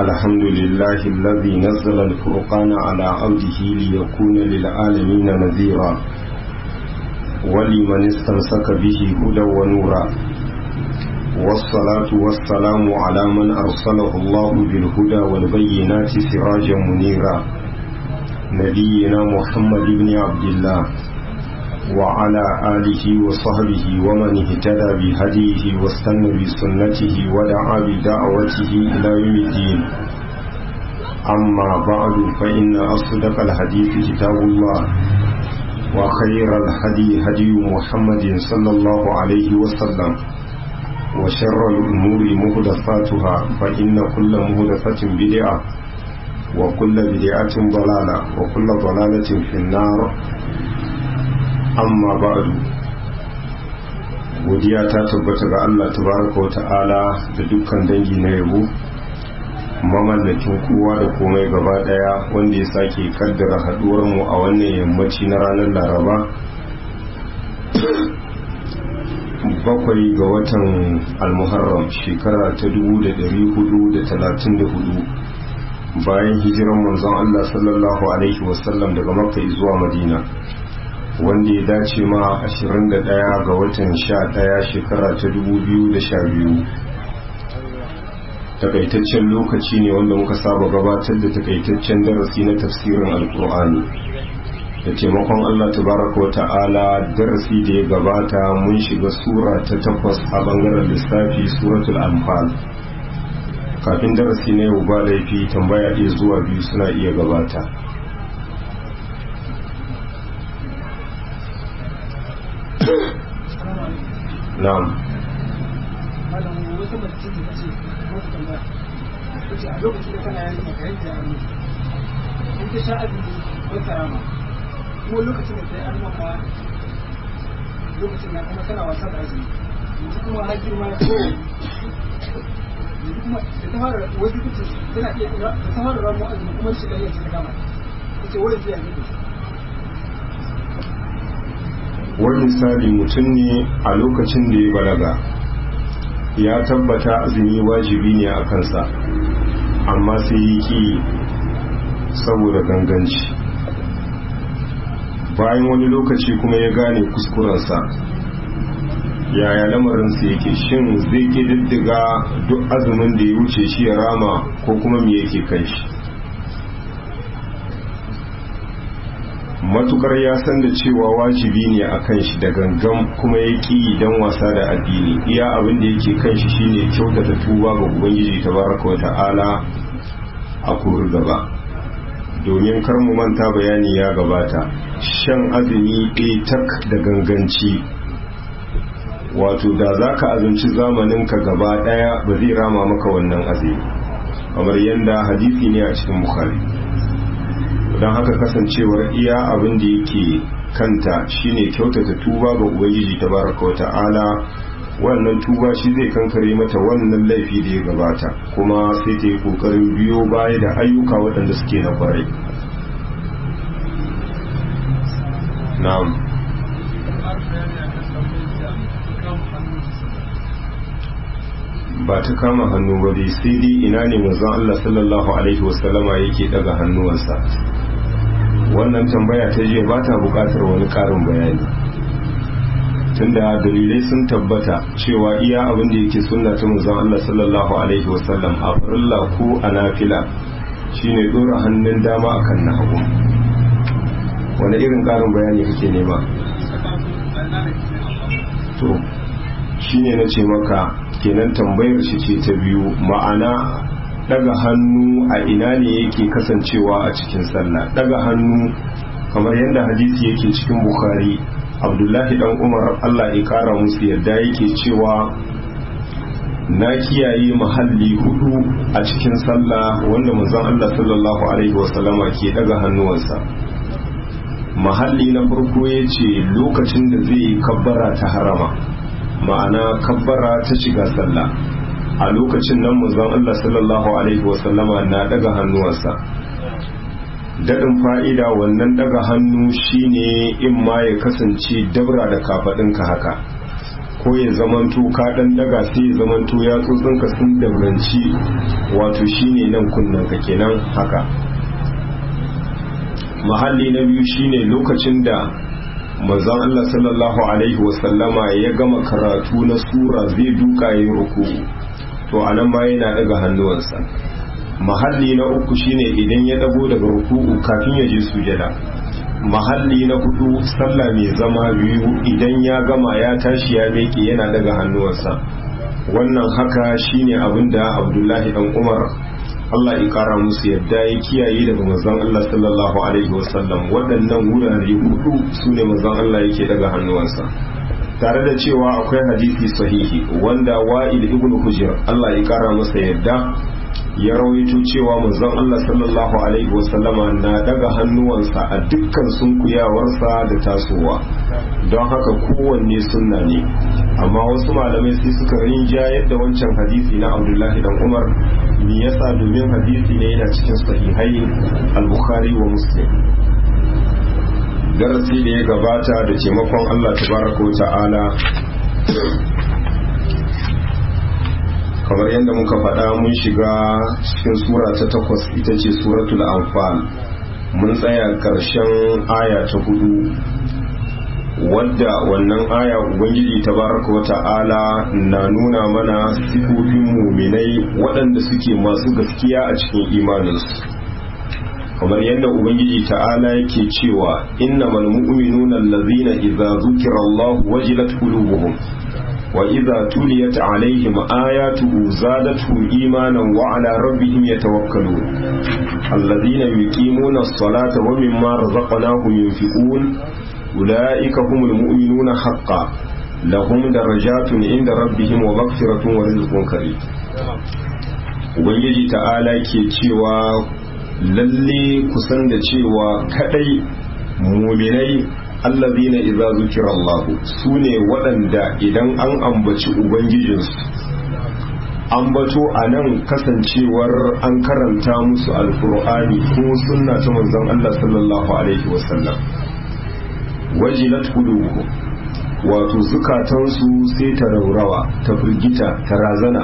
الحمد لله الذي نزل الفرقان على عبده ليكون للعالمين نذيرا ولمن استمسك به هدى ونورا والصلاة والسلام على من أرسله الله بالهدى والبينات سراجا منيرا نبينا محمد بن عبد الله وعلى آله وصحبه ومن اهتدى بهديه واستنى بسنته ودعا بدعوته إلى يوم الدين أما بعد فإن أصدق الحديث كتاب الله وخير الهدي هدي محمد صلى الله عليه وسلم وشر الأمور مهدفاتها فإن كل مهدفة بدعة وكل بدعة ضلالة وكل ضلالة في النار amma ba'du godiya ta tabbata ga Allah tabaraka wa ta'ala da dukkan dangi na yabo mamallakin kowa da komai gaba daya wanda ya sake kaddara haduwar mu a wannan yammaci na ranar laraba bakwai ga watan almuharram shekara ta 1434 bayan hijiran manzon Allah sallallahu alaihi wasallam daga makka zuwa madina wanda ya dace ma 21 ga watan 11 shekara ta 2012 takaitaccen lokaci ne wanda muka saba gabatar da takaitaccen darasi na tafsirin alkur'ani da taimakon allah tabaraka wa ta'ala darasi da ya gabata mun shiga sura ta takwas a bangaren lissafi suratul anfal kafin darasi na yau ba laifi tambaya ɗaya zuwa biyu suna iya gabata na'am wata mace da ta ce wata tambaya ta ce a lokacin da kana yanzu maka yanke hannu in ta sha azumi wata rama kuma lokacin da ta yi arma ma lokacin na kuma tana wasa da azumi yanzu kuma har girma ya ko yanzu kuma da ta fara wasu kuce tana iya da ta fara ramu azumi kuma shi gari ta kama ta ce wani zai yanzu wani misali mutum ne a lokacin da ya balaga ya tabbata azumi wajibi ne a kansa amma sai yi ki saboda ganganci bayan wani lokaci kuma ya gane kuskurensa yaya lamarinsa yake shin zai ke diddiga duk azumin da ya wuce shi ya rama ko kuma me yake kai shi matukar ya san da cewa wajibi ne a kan shi da gangan kuma ya ƙi don wasa da addini iya abin da yake kan shi shine kyautata tuba ga ubangiji tabaraka wa ta'ala a kuri gaba domin kar mu manta bayani ya gabata shan azumi ɗaya tak da ganganci wato da za ka azumci zamaninka gaba ɗaya ba zai rama maka wannan azumi kamar yadda hadisi ne a cikin bukhari don haka kasancewar iya abin da yake kanta shine kyautata tuba ga ubangiji tabaraka wa ta'ala wannan tuba shi zai kankare mata wannan laifi da ya gabata kuma sai ta yi kokarin biyo baya da ayyuka waɗanda suke na kwarai na'am ba ta kama hannu ba dai sai dai ina ne manzon Allah sallallahu alaihi wasallama yake daga hannuwansa wannan tambaya ta jiya ba ta bukatar wani karin bayani tunda dalilai sun tabbata cewa iya abin da yake sunna ta manzon Allah sallallahu alaihi wasallam a farilla ko a nafila shine dora hannun dama akan na hagu wani irin karin bayani kake nema to shine na ce maka kenan tambayar shi ce ta biyu ma'ana daga hannu a ina ne yake kasancewa a cikin sallah daga hannu kamar yadda hadisi yake cikin bukhari abdullahi dan umar allah ya kara musu yadda yake cewa na kiyaye mahalli hudu a cikin sallah wanda manzon allah sallallahu alaihi wasallama ke daga hannuwansa mahalli na farko ya ce lokacin da zai yi kabbara ta harama ma'ana kabbara ta shiga sallah a lokacin nan manzon Allah sallallahu alaihi wasallama na daga hannuwansa daɗin fa'ida wannan daga hannu shine in ma ya kasance dabra da kafaɗinka haka ko ya zamanto ka dan daga sai ya zamanto ya tsotsinka sun danganci wato shine nan kunnen ka kenan haka mahalli na biyu shine lokacin da manzon Allah sallallahu alaihi wasallama ya gama karatu na sura zai duka ya ruku to anan ma yana daga hannuwansa mahalli na uku shine idan ya dago daga ruku'u kafin ya je sujada mahalli na hudu sallah mai zama biyu idan ya gama ya tashi ya meke yana daga hannuwansa wannan haka shine abinda abdullahi dan umar Allah ya kara musu yadda ya kiyaye daga manzon Allah sallallahu alaihi wasallam waɗannan wurare hudu sune manzon Allah yake daga hannuwansa tare da cewa akwai hadisi sahihi wanda wa'il ibn hujr Allah ya kara masa yadda ya rawaito cewa manzon Allah sallallahu alaihi wasallama na daga hannuwansa a dukkan sunkuyawarsa da tasowa don haka kowanne sunna ne amma wasu malamai sai suka rinja yadda wancan hadisi na Abdullahi dan Umar me yasa domin hadisi ne yana cikin sahihai al-Bukhari wa Muslim darasi da ya gabata da taimakon Allah tabaraka wa ta'ala kamar yadda muka faɗa mun shiga cikin sura ta takwas ita ce suratul anfal mun tsaya ƙarshen aya ta hudu wadda wannan aya ubangiji tabaraka wata'ala na nuna mana sifofin muminai waɗanda suke masu gaskiya a cikin imaninsu kamar yadda ubangiji ta'ala yake cewa innamal mu'minuna allazina idza zukira Allah wajilat qulubuhum وإذا تليت عليهم آياته زادتهم إيمانا وعلى ربهم يتوكلون الذين يقيمون الصلاة ومما رزقناهم ينفقون أولئك هم المؤمنون حقا لهم درجات عند ربهم ومغفرة ورزق كريم Ubangiji ta'ala ke cewa lalle kusan da cewa kadai muminai allazina idza zukira Allah sune waɗanda idan an ambaci ubangijinsu ambato a nan kasancewar an karanta musu alkur'ani ko sunna ta manzon Allah sallallahu alaihi wasallam wajilat qulubuhum wato zukatansu sai ta raurawa ta firgita ta razana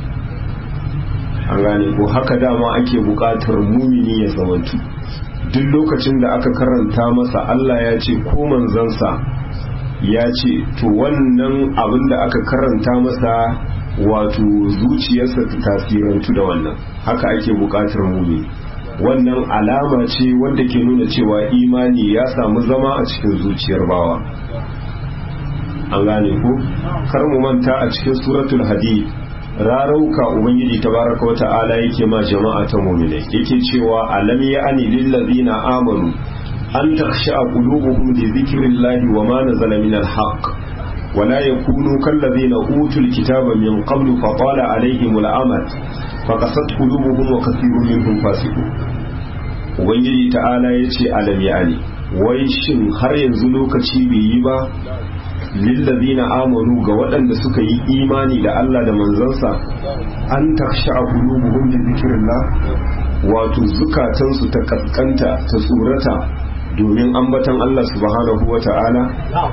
an gane ko haka dama ake buƙatar mumini ya zamantu duk lokacin da aka karanta masa Allah ya ce ko manzansa ya ce to wannan abin da aka karanta masa wato zuciyarsa ta tasirantu da wannan haka ake buƙatar mumi wannan alama ce wanda ke nuna cewa imani ya samu zama a cikin zuciyar bawa an gane ko kar mu manta a cikin suratul hadid rarauka ubangiji tabaraka wa ta'ala yake ma jama'a ta mu'mine yake cewa alam ya'ani lil ladina amanu an takhsha qulubuhum li dhikrillahi wa ma nazala min al haqq wa la yakunu kal ladina utul kitaba min qablu fa tala alaihim al amad fa qasat qulubuhum wa kathirun minhum fasiqun ubangiji ta'ala yace alam ya'ani wai shin har yanzu lokaci bai yi ba lillazina amanu ga waɗanda suka yi imani da Allah da manzansa an taksha qulubuhum li zikrillah wato zukatansu ta kaskanta ta tsorata domin ambatan Allah subhanahu wata'ala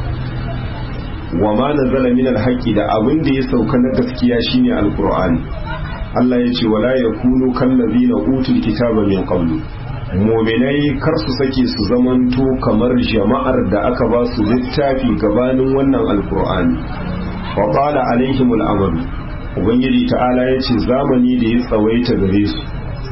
wa ma nazala min alhaqi da abin da ya sauka na gaskiya shine alqur'ani Allah ya ce wala yakunu kallazina utul kitaba min qablu muminai kar su sake su zamanto kamar jama'ar da aka ba su littafi gabanin wannan alkur'ani wa qala alaihim al'amal ubangiji ta'ala yace zamani da ya tsawaita gare su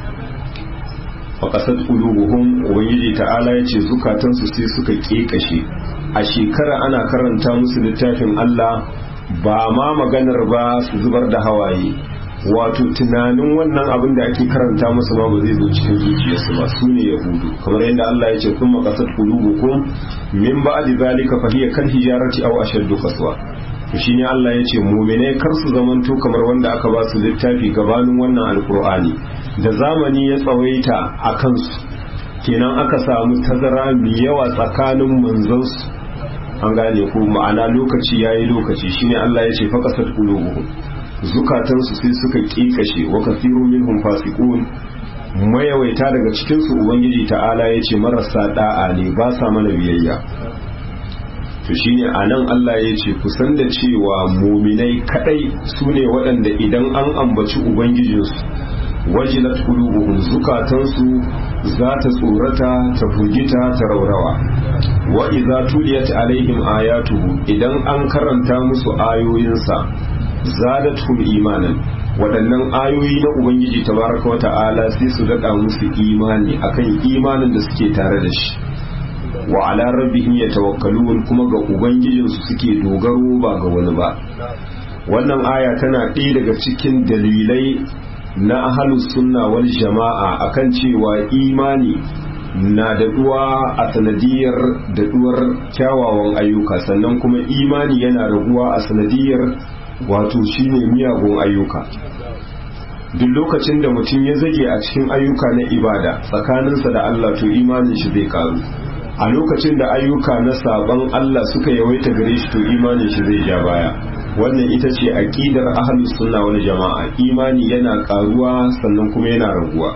fa qasat qulubuhum ubangiji ta'ala yace zukatan su sai suka kekashe a shekara ana karanta musu littafin Allah ba ma maganar ba su zubar da hawaye wato tunanin wannan abin da ake karanta musu ma ba zai zo cikin zuciyarsu ba su ne yahudu kamar yadda Allah ya ce kun makasar qulubukum min ba'di zalika fa hiya kal hijarati aw ashaddu qaswa to shine Allah ya ce mu'minai kar su zamanto kamar wanda aka ba su littafi gabanin wannan alqur'ani da zamani ya tsawaita a kansu kenan aka samu tazara mai yawa tsakanin manzansu an gane ko ma'ana lokaci yayi lokaci shine Allah ya ce fa kasat qulubuhum zukatansu sai suka kikashe wa kafiru minhum fasiqun mayawaita daga cikin su ubangiji ta'ala yace marasa da'a ne ba sa mana biyayya to shine anan Allah ya ce kusan da cewa muminai kadai su ne waɗanda idan an ambaci ubangijinsu wajilat qulubuhum zukatansu za ta tsorata ta furgita ta raurawa wa idza tuliyat alaihim ayatuhu idan an karanta musu ayoyinsa zadatuhum imanan waɗannan ayoyi na ubangiji tabaraka wata'ala sai su daɗa musu imani akan imanin da suke tare da shi wa ala rabbihim yatawakkalun kuma ga ubangijinsu suke dogaro ba ga wani ba wannan aya tana ɗaya daga cikin dalilai na ahalus sunna wal jama'a akan cewa imani na daɗuwa a sanadiyar daɗuwar kyawawan ayyuka sannan kuma imani yana raguwa a sanadiyar wato shine miyagun ayyuka duk lokacin da mutum ya zage a cikin ayyuka na ibada tsakaninsa da Allah to imanin shi zai karu a lokacin da ayyuka na saban Allah suka yawaita gare shi to imanin shi zai ja baya wannan ita ce aqidar ahlus sunna wal jama'a imani yana karuwa sannan kuma yana raguwa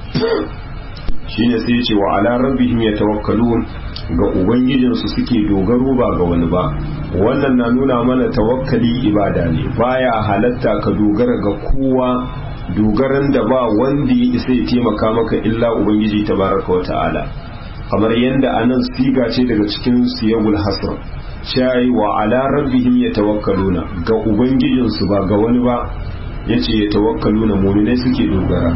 shine sai ce wa ala rabbihim yatawakkalun ga ubangijinsu suke dogaro ba ga wani ba wannan na nuna mana tawakkali ibada ne baya halatta ka dogara ga kowa dogaran da ba wanda ya isa ya taimaka maka illa ubangiji tabaraka wa ta'ala kamar yadda anan siga ce daga cikin siyagul hasr shayi wa ala rabbihim yatawakkaluna ga ubangijinsu ba ga wani ba yace yatawakkaluna mu'minai suke dogara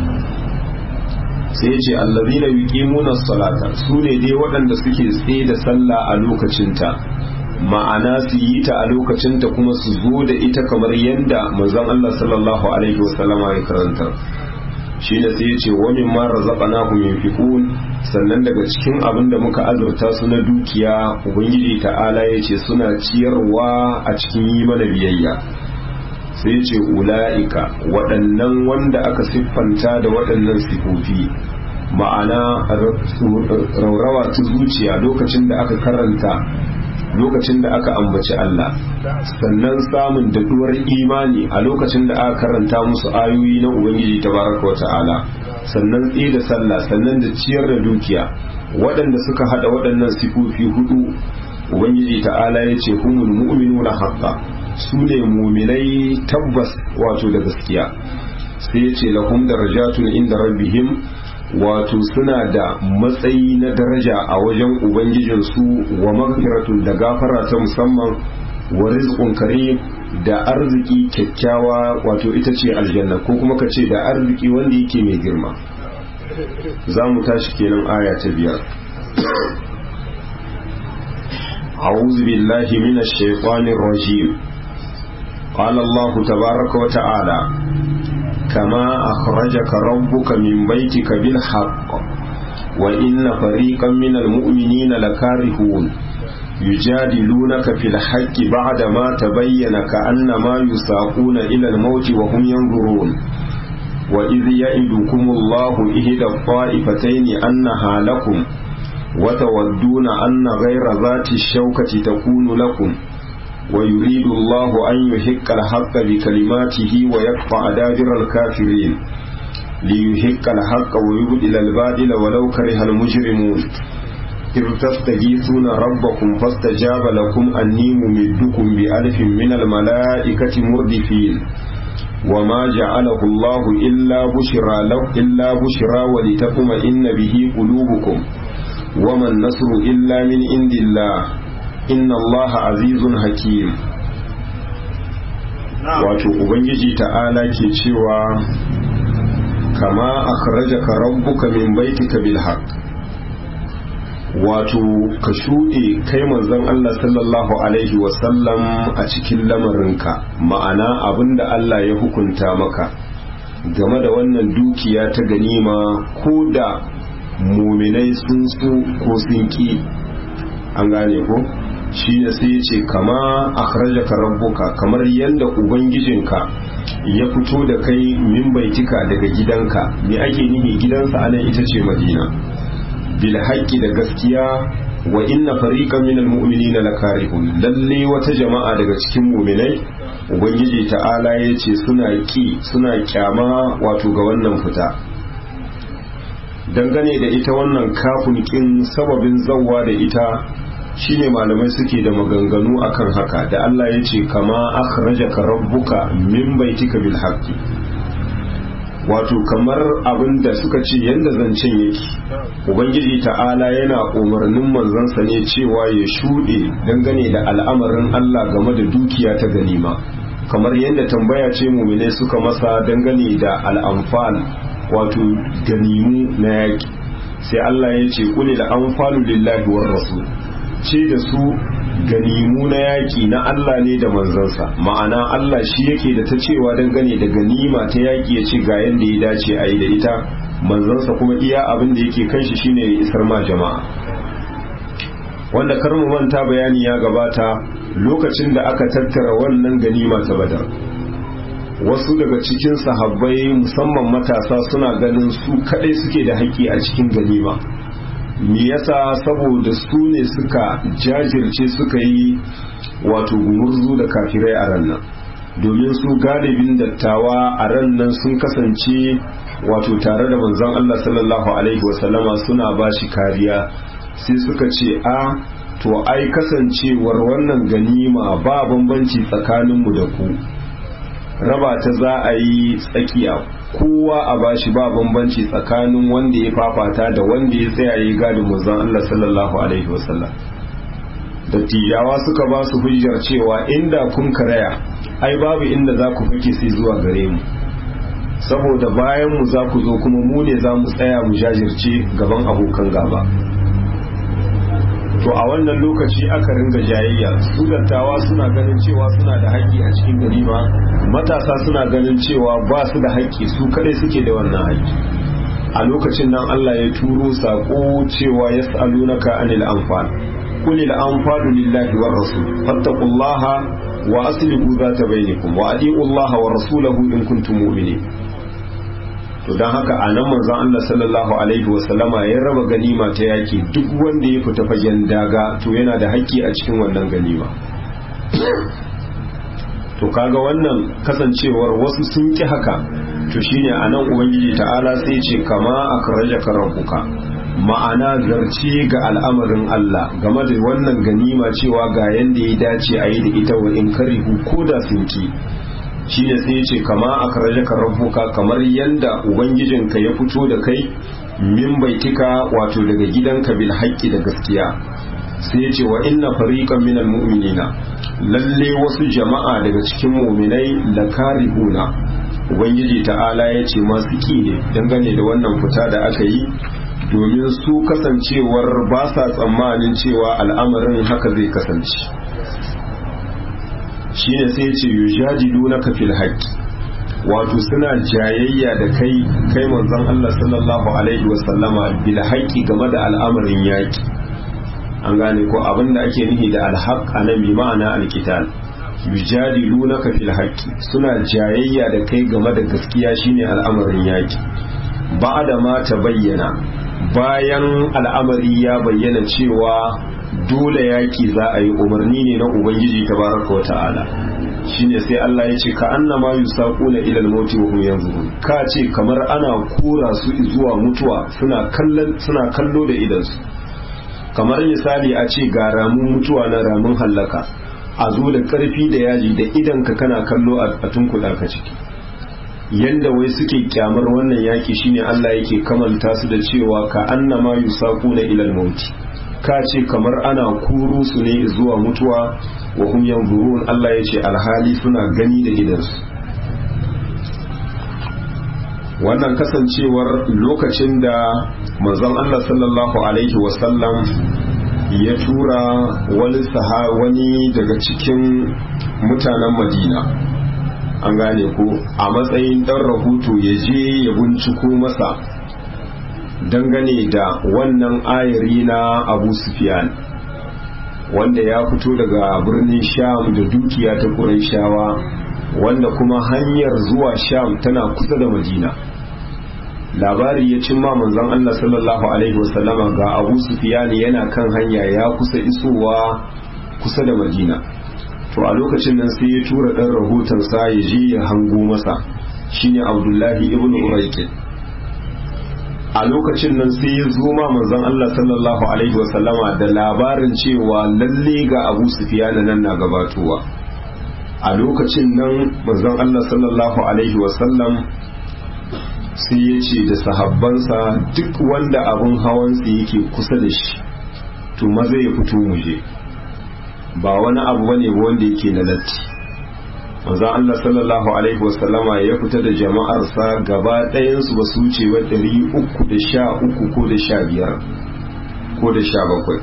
sai ce allazina yuqimuna salata su ne dai waɗanda suke tsaye da sallah a lokacinta ma'ana su yi ta a lokacinta kuma su zo da ita kamar yadda manzon Allah sallallahu alaihi wasallama ya karanta shi da sai ce wa min ma razaqnahum yunfiqun sannan daga cikin abin da muka azurta su na dukiya ubangiji ta'ala ya ce suna ciyarwa a cikin yi mana biyayya sai ce ula'ika waɗannan wanda aka siffanta da waɗannan sifofi ma'ana raurawa ta zuciya lokacin da aka karanta lokacin da aka ambaci Allah sannan samun daɗuwar imani a lokacin da aka karanta musu ayoyi na Ubangiji tabaraka wa ta'ala sannan tsaye da sallah sannan da ciyar da dukiya waɗanda suka haɗa waɗannan sifofi hudu Ubangiji ta'ala ya ce humul mu'minuna haqqa su ne muminai tabbas wato da gaskiya sai ya ce lahum darajatun inda rabbihim wato suna da matsayi na daraja a wajen ubangijinsu wa magfiratun da gafara ta musamman wa rizqun karim da arziki kyakkyawa wato ita ce aljanna ko kuma ka ce da arziki wanda yake mai girma za mu tashi kenan aya ta biyar أعوذ بالله من الشيطان الرجيم قال الله تبارك وتعالى كما أخرجك ربك من بيتك بالحق وإن فريقا من المؤمنين لكارهون يجادلونك في الحق بعدما تبين كأنما يساقون إلى الموت وهم ينظرون وإذ يئدكم الله إحدى الطائفتين أنها لكم وتودون أن غير ذات الشوكة تكون لكم ويريد الله أن يحق الحق بكلماته ويقطع دابر الكافرين ليحق الحق ويبدل الباطل ولو كره المجرمون إذ تستغيثون ربكم فاستجاب لكم أني ممدكم بألف من الملائكة مردفين وما جعله الله إلا بشرى لو إلا بشرى ولتطمئن به قلوبكم وما النصر إلا من عند الله inna Allah azizun hakim wato ubangiji ta'ala ke cewa kama akhrajaka rabbuka min baitika bil haqq wato ka shuɗe kai manzon Allah sallallahu alaihi wasallam a cikin lamarinka ma'ana abinda Allah ya hukunta maka game da wannan dukiya ta ganima ko da muminai sun su ko sun ki an gane ko shi ne sai ce kama akhrajaka rabbuka kamar yadda ubangijinka ya fito da kai min baitika daga gidanka me ake nihi gidansa anan ita ce madina bil haqqi da gaskiya wa inna fariqan minal mu'minina lakarihun lalle wata jama'a daga cikin mu'minai ubangiji ta'ala ya ce suna ki suna kyama wato ga wannan fita dangane da ita wannan kafin kin sababin zawwa da ita shine malamai suke da maganganu akan haka da Allah ya ce kama akhrajaka rabbuka min baitika bil haqqi wato kamar abin da suka ce yadda zancen yake ubangiji ta'ala yana umarnin manzansa ne cewa ya shuɗe dangane da al'amarin Allah game da dukiya ta ganima kamar yadda tambaya ce mumine suka masa dangane da al'amfal wato ganimu na yaƙi sai Allah ya ce kuli da amfalu lillahi war rasul ce da su ganimu na yaƙi na Allah ne da manzansa ma'ana Allah shi yake da ta cewa dangane da ganima ta yaƙi ya ce ga yadda ya dace a yi da ita manzansa kuma iya abin da yake kan shi shine ya isar ma jama'a wanda kar mu manta bayani ya gabata lokacin da aka tattara wannan ganima ta badar wasu daga cikin sahabbai musamman matasa suna ganin su kadai suke da haƙƙi a cikin ganima me yasa saboda su ne suka jajirce suka yi wato gumurzu da kafirai a ran nan domin su galibin dattawa a ran nan sun kasance wato tare da manzon Allah sallallahu alaihi wasallama suna ba shi kariya sai suka ce a to ai kasancewar wannan ganima ba bambanci tsakaninmu da ku raba ta za a yi tsakiya kowa a bashi ba bambanci tsakanin wanda ya fafata da wanda ya tsaya ya gadin manzon Allah sallallahu alaihi wasallam dattijawa suka ba su hujjar cewa inda kun karaya ai babu inda za ku fake sai zuwa gare mu saboda bayan mu za ku zo kuma mu ne za mu tsaya mu jajirce gaban abokan gaba to a wannan lokaci aka ringa jayayya su dattawa suna ganin cewa suna da haƙƙi a cikin ganima matasa suna ganin cewa ba su da haƙƙi su kadai suke da wannan haƙƙi a lokacin nan Allah ya turo sako cewa yas'alunaka anil anfal qul al anfalu lillahi war rasul fattaqullaha wa aslihu zata bainakum wa adi'u Allah wa rasulahu in kuntum mu'minin to don haka a nan manzon Allah sallallahu alaihi wasallama ya raba ganima ta yaki duk wanda ya fita fagen daga to yana da haƙƙi a cikin wannan ganima to kaga wannan kasancewar wasu sun ki haka to shine a nan ubangiji ta'ala sai ce kama akrajaka rabbuka ma'ana zarce ga al'amarin Allah game da wannan ganima cewa ga yanda ya dace a yi da ita wa in karihu ko da sun ki shi ne sai ya ce kama a karajaka rabbuka kamar yanda ubangijinka ya fito da kai min baitika wato daga gidanka bil haƙƙi da gaskiya sai ya ce wa inna fariqan minal mu'minina lalle wasu jama'a daga cikin mu'minai la karihuna ubangiji ta'ala ya ce masu ki ne dangane da wannan fita da aka yi domin su kasancewar ba sa tsammanin cewa al'amarin haka zai kasance shi ne sai ce yujadilu na kafil haƙƙi wato suna jayayya da kai kai manzon Allah sallallahu alaihi wasallama bil haƙƙi game da al'amarin yaƙi an gane ko abinda ake nufi da alhaq anan bi ma'ana alqital yujadilu na kafil haƙƙi suna jayayya da kai game da gaskiya shine al'amarin yaƙi ba'da ma ta bayyana bayan al'amari ya bayyana cewa dole yaki za a yi umarni ne na ubangiji tabaraka wa ta'ala shine sai Allah ya ce ka annama yusaquna ila al-mauti wa hum yanzurun ka ce kamar ana kora su zuwa mutuwa suna kallon suna kallo da idan su kamar misali a ce ga ramun mutuwa na ramun hallaka a zo da karfi da yaji da idan ka kana kallo a tunkuɗa ka ciki yanda wai suke kyamar wannan yaki shine Allah yake kamanta su da cewa ka annama yusaquna ila al-mauti ka ce kamar ana kuru su ne zuwa mutuwa wa hum yanzurun Allah ya ce alhali suna gani da gidansu wannan kasancewar lokacin da manzon Allah sallallahu alaihi wasallam ya tura wani saha wani daga cikin mutanen Madina an gane ko a matsayin dan rahoto ya je ya binciko masa dangane da wannan ayari na abu sufyan wanda ya fito daga birnin sham da dukiya ta shawa wanda kuma hanyar zuwa sham tana kusa da madina labari ya cimma manzon Allah sallallahu alaihi wasallama ga abu sufyan yana kan hanya ya kusa isowa kusa da madina to a lokacin nan sai ya tura dan rahoton sa ya je ya hango masa shine abdullahi ibn uraiqin a lokacin nan sai ya zo ma manzon Allah sallallahu alaihi wasallama da labarin cewa lalle ga Abu Sufyan nan na gabatowa a lokacin nan manzon Allah sallallahu alaihi wasallam sai ya ce da sahabbansa duk wanda abun hawansa yake kusa da shi to maza ya fito muje ba wani abu bane wanda yake na latti manzon Allah sallallahu alaihi wasallama ya fita da jama'arsa gaba ɗayansu ba su wuce wa ɗari uku da sha uku ko da sha biyar ko da sha bakwai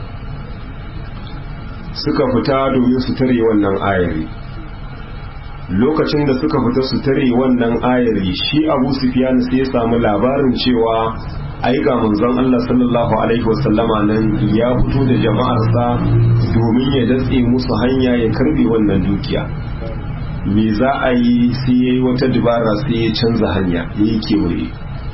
suka fita domin su tare wannan ayari lokacin da suka fita su tare wannan ayari shi abu sufyan sai ya samu labarin cewa ai ga manzon Allah sallallahu alaihi wasallama nan ya fito da jama'arsa domin ya datse musu hanya ya karbe wannan dukiya me za a yi sai ya yi wata dubara sai ya canza hanya ya yi kewaye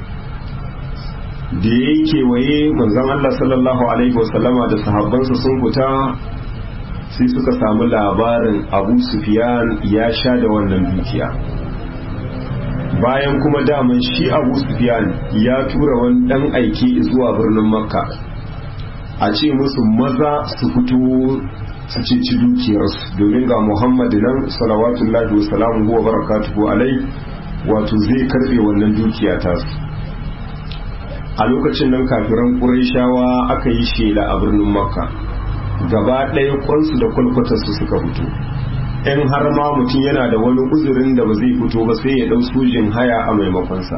da ya yi kewaye manzon Allah sallallahu alaihi wasallama da sahabbansa sun fita sai suka samu labarin abu sufiyan ya sha da wannan dukiya bayan kuma daman shi abu sufiyan ya tura wani dan aiki zuwa birnin makka a ce musu maza su fito su ceci dukiyarsu domin ga muhammadu nan salawatullahi wa salamu wa barakatuhu alai wato zai karbe wannan dukiya tasu a lokacin nan kafiran ƙurayshawa aka yi shela a birnin makka gaba ɗaya kwansu da kwalkwatarsu suka fito in har ma mutum yana da wani uzurin da ba zai fito ba sai ya ɗau sojin haya a maimakonsa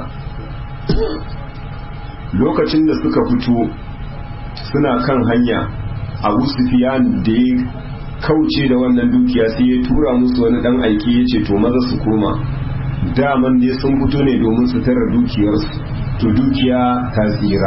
lokacin da suka fito suna kan hanya abu sufiyan da ya kauce da wannan dukiya sai ya tura musu wani ɗan aiki ya ce to maza su koma daman ne sun fito ne domin su tara dukiyarsu to dukiya ta tsira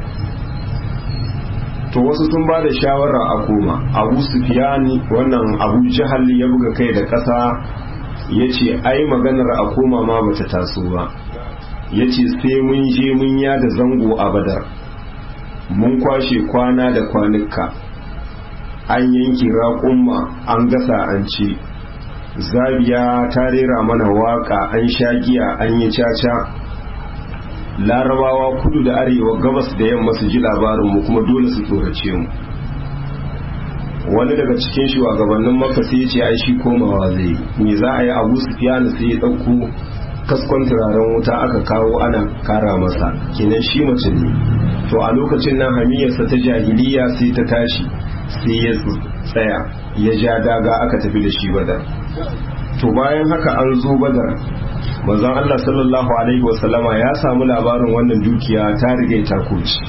to wasu sun ba da shawara a koma abu sufiyani wannan abu jihar ya buga kai da ƙasa ya ce ai maganar a koma ma bata taso ba ya ce sai mun je mun yada zango a badar mun kwashe kwana da kwanuka an yanki raƙumma an gasa an ci zabiya ta rera mana waka an sha giya an yi caca larabawa kudu da arewa gabas da yamma su ji labarinmu kuma dole su tsorace mu wani daga cikin shugabannin maka sai ce ai shi komawa zai me za a yi abu su fiyana sai ya ɗauko kaskon turaren wuta aka kawo ana kara masa kenan shi mace ne to a lokacin nan hamiyarsa ta jahiliya sai ta tashi sai ya tsaya ya ja daga aka tafi da shi badar to bayan haka an zo badar manzon Allah sallallahu alaihi wasallama ya samu labarin wannan dukiya ta rige ta kuci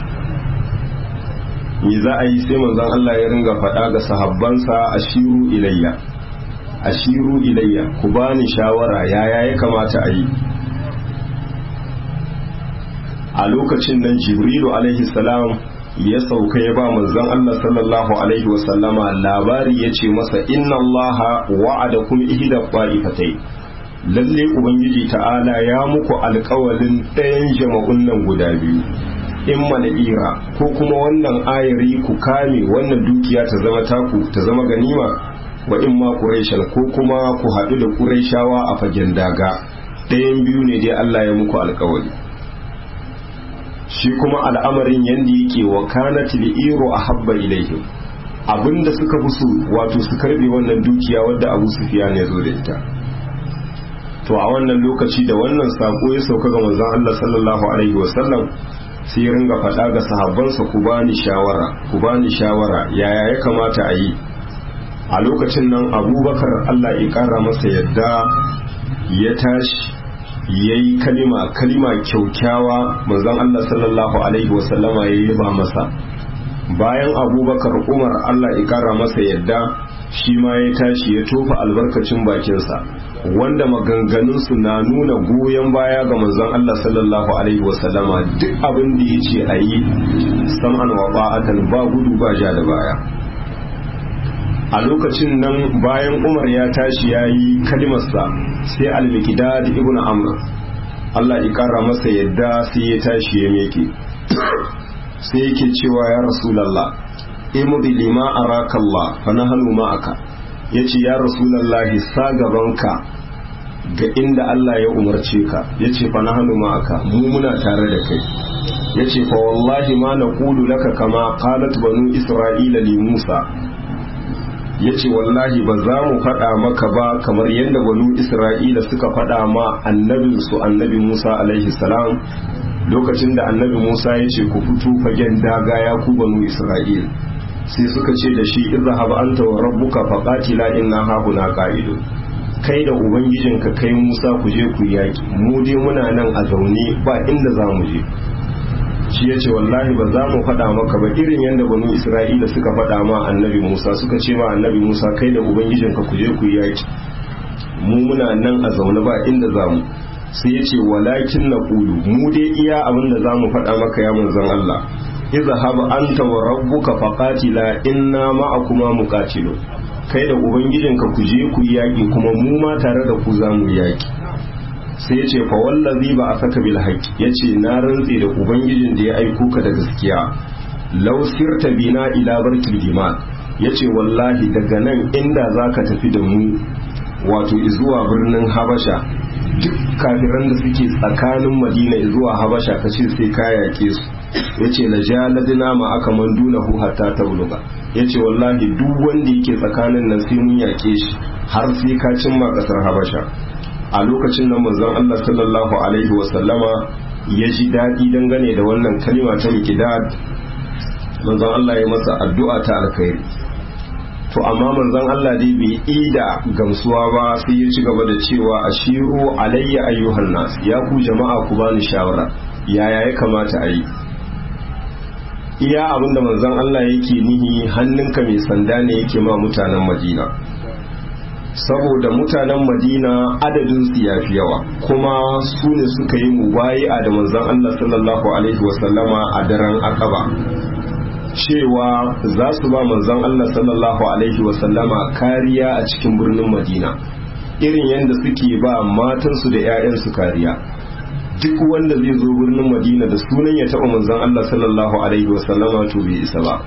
me za a yi sai manzon Allah ya ringa faɗa ga sahabbansa ashiru ilayya ashiru ilayya ku bani shawara yaya ya kamata a yi a lokacin nan jibrilu alaihi salam ya sauka ya ba manzon Allah sallallahu alaihi wasallama labari ya ce masa inna allaha wa'adakum ihda qa'ifatai lalle ubangiji ta'ala ya muku alkawalin ɗayan jama'un nan guda biyu in mala'ira ko kuma wannan ayari ku kame wannan dukiya ta zama taku ta zama ganima wa in ma quraishan ko kuma ku haɗu da quraishawa a fagen daga ɗayan biyu ne dai Allah ya muku alkawali shi kuma al'amarin yanda yake wa kanat li'iru ahabba ilaihim abinda suka fi su wato su karbe wannan dukiya wadda Abu Sufyan ya zo da ita to a wannan lokaci da wannan sako ya sauka ga manzon Allah sallallahu alaihi wasallam sai ya ringa faɗa ga sahabbansa ku bani shawara ku bani shawara yaya ya kamata a yi a lokacin nan abubakar Allah ya ƙara masa yadda ya tashi ya yi kalima kalima kyaukyawa manzon Allah sallallahu alaihi wasallama ya yi ba masa bayan abubakar umar Allah ya ƙara masa yadda shi ma ya tashi ya tofa albarkacin bakinsa wanda maganganunsu na nuna goyon baya ga manzon Allah sallallahu alaihi wasallama duk abin da ya ce a yi sam'an wa ba'atan ba gudu ba ja da baya a lokacin nan bayan umar ya tashi ya yi kalimarsa sai al-mikdad ibn amr Allah ya kara masa yadda sai ya tashi ya meke sai yake cewa ya rasulallah imudi lima araka Allah fa nahnu ma'aka yace ya rasulullahi sa gabanka ga inda Allah ya umarce ka ya ce fa nahnu ma'aka mu muna tare da kai ya ce fa wallahi ma naqulu laka kama qalat banu isra'ila li Musa ya ce wallahi ba za mu faɗa maka ba kamar yadda banu isra'ila suka faɗa ma annabinsu annabi musa alaihi salam lokacin da annabi musa ya ce ku fito fagen daga ya ku banu isra'il sai suka ce da shi izhab anta wa rabbuka faqatila inna hahuna qa'idun kai da ubangijinka kai musa ku je ku yaki mu dai muna nan a zaune ba inda za mu je shi ya ce wallahi ba za mu faɗa maka ba irin yadda banu isra'ila suka faɗa ma annabi musa suka ce ma annabi musa kai da ubangijinka ku je ku yi yaki mu muna nan a zaune ba inda za mu sai ya ce walakin na ƙulu mu dai iya abin da za mu faɗa maka ya manzon allah iza haba anta wa rabbuka faqatila inna ma'akuma muqatilun kai da ubangijinka ku je ku yi yaki kuma mu ma tare da ku za mu yaki sai ya ce fawallazi ba a saka bil haƙƙi ya ce na rantse da ubangijin da ya aiko ka da gaskiya law sirta bina ila barkil gimal ya ce wallahi daga nan inda za ka tafi da mu wato zuwa birnin habasha duk kafiran da suke tsakanin madina zuwa habasha ka ce sai ka yaƙe su ya ce la jaladina ma aka manduna hu hatta tabluga ya ce wallahi duk wanda yake tsakanin nan sai mun yaƙe shi har sai ka cimma ƙasar habasha a lokacin nan manzon Allah sallallahu alaihi wasallama ya ji daɗi dangane da wannan kalima ta mikidad manzon Allah ya masa addu'a ta alkhairi to amma manzon Allah dai bai ida gamsuwa ba sai ya ci gaba da cewa ashiru alayya ayyuhan nas ya ku jama'a ku bani shawara yaya ya kamata a yi iya abinda manzon Allah yake nihi hannunka mai sanda ne yake ma mutanen Madina saboda mutanen madina adadin su ya fi yawa kuma su ne suka yi mubayi'a da manzon Allah sallallahu alaihi wasallama a daren akaba cewa za su ba manzon Allah sallallahu alaihi wasallama kariya a cikin birnin madina irin yadda suke ba matansu da 'ya'yansu kariya duk wanda zai zo birnin madina da sunan ya taɓa manzon Allah sallallahu alaihi wasallama to bai isa ba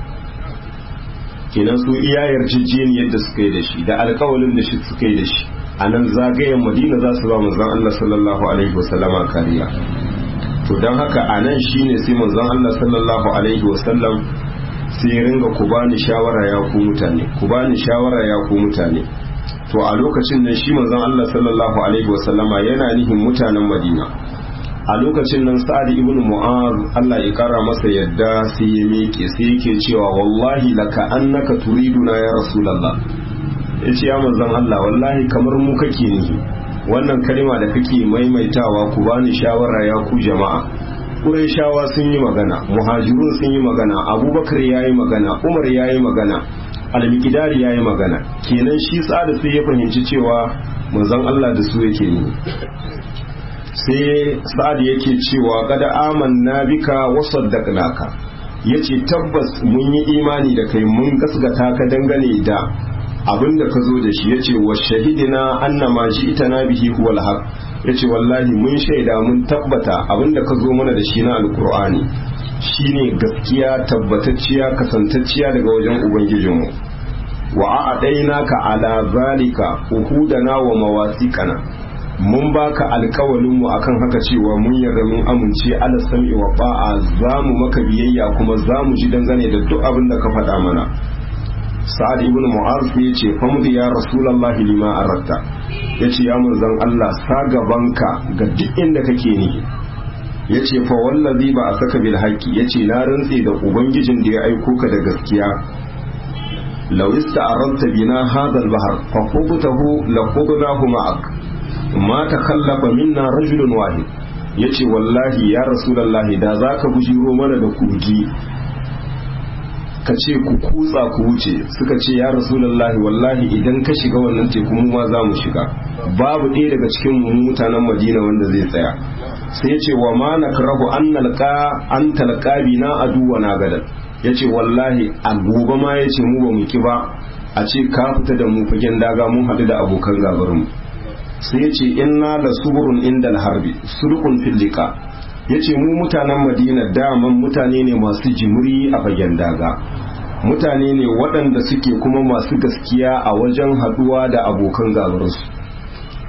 kenan su iya yarjejeniyar da suka yi da shi da alkawalin da shi suka yi da shi a nan zagayen madina za su ba manzon Allah sallallahu alaihi wasallama kariya to don haka a nan shine sai manzon Allah sallallahu alaihi wasallam sai ringa ku bani shawara ya ku mutane ku bani shawara ya ku mutane to a lokacin nan shi manzon Allah sallallahu alaihi wasallama yana nihin mutanen Madina a lokacin nan sa'ad ibn mu'az Allah ya kara masa yadda sai ya miƙe sai yake cewa wallahi laka annaka turiduna ya rasulullah yace ya manzon Allah wallahi kamar mu kake ni wannan kalma da kake maimaitawa ku bani shawara ya ku jama'a Qurayshawa sun yi magana muhajirun sun yi magana Abubakar yayi magana Umar yayi magana Al-Miqdad yayi magana kenan shi sa'ad sai ya fahimci cewa manzon Allah da su yake ni sai sa'ad yake cewa kada amanna bika wa saddaqnaka yace tabbas mun yi imani da kai mun gasgata ka dangane da abinda ka zo da shi yace wa shahidina annama ji'tana bihi huwal haq yace wallahi mun shaida mun tabbata abinda ka zo mana da shi na alqur'ani shine gaskiya tabbatacciya kasantacciya daga wajen ubangijinmu wa a'adainaka ala zalika uhudana wa mawasiqana mun baka alkawalin mu akan haka cewa mun yarda mun amince ala sam'i wa ba'a za mu maka biyayya kuma za mu ji dangane da duk abin da ka faɗa mana sa'ad ibn mu'az ya ce famdi ya rasulullahi lima aratta ya ce ya manzon Allah sa gabanka ga duk inda kake ni ya ce fa wallazi ba a saka bil haqqi ya ce na rantse da ubangijin da ya aiko ka da gaskiya law ista'aranta bina hadha al-bahr fa khubtahu la khudnahu ma'ak ma ta kallafa minna rajulun wahid yace wallahi ya rasulullahi da zaka bujiro mana da kogi ka ce ku kutsa ku wuce suka ce ya rasulullahi wallahi idan ka shiga wannan teku mu ma za mu shiga babu ɗaya daga cikin mu mutanen madina wanda zai tsaya sai ya ce wa ma nakrahu an nalqa an talqa bina aduwa na gadan yace wallahi a gobe ma yace mu ba mu ki ba a ce ka fita da mu fagen daga mun haɗu da abokan gabarmu sai ya ce inna la suburun inda harbi sulqun fil liqa yace mu mutanen Madina daman mutane ne masu jimuri a fagen daga mutane ne waɗanda suke kuma masu gaskiya a wajen haɗuwa da abokan gabarsu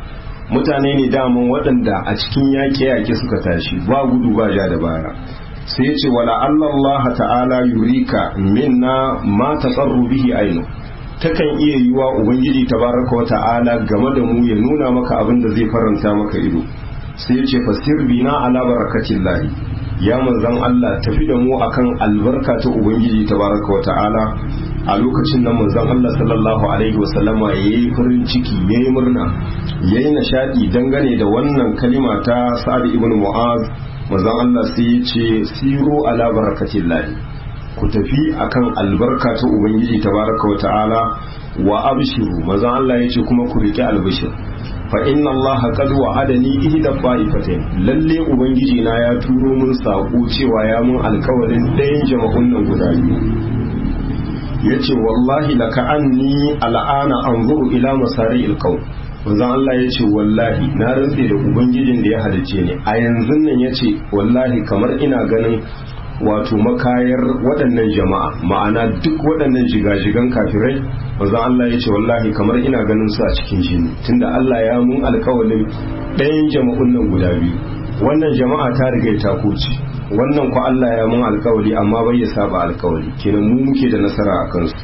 mutane ne daman waɗanda a cikin yaƙe-yaƙe suka tashi ba gudu ba ja da baya sai ce wala Allah ta'ala yurika minna ma taqarru bihi ainu takan iya yiwa ubangiji tabaraka wa ta'ala game da mu ya nuna maka abin da zai faranta maka ido sai ce fasir bina ala barakatillahi ya manzan Allah tafi da mu akan albarka ta ubangiji tabaraka wa ta'ala a lokacin nan manzon Allah sallallahu alaihi wa sallama yayi farin ciki yayi murna yayi nishadi dangane da wannan kalima ta Sa'ad ibn Mu'az manzon Allah sai ya ce siru ala barakatillahi ku tafi akan albarka ta ubangiji tabaraka wa ta'ala wa abshiru manzon Allah ya ce kuma ku rike albishir fa inna Allah qad wa'adani ihda fa'ifatain lalle ubangiji na ya turo mun sako cewa ya mun alkawarin ɗayan jama'un nan guda biyu yace wallahi laka anni al'ana anzuru ila masari alqaum manzon Allah yace wallahi na rantse da ubangijin da ya halice ni a yanzu nan yace wallahi kamar ina ganin wato makayar waɗannan jama'a ma'ana duk waɗannan jigajigan kafirai manzon Allah ya ce wallahi kamar ina ganin su a cikin jini tunda Allah ya mun alkawalin ɗayan jama'un nan guda biyu wannan jama'a ta riga ta kuce wannan ku Allah ya mun alkawali amma bai ya saba alkawali kenan mu muke da nasara a kansu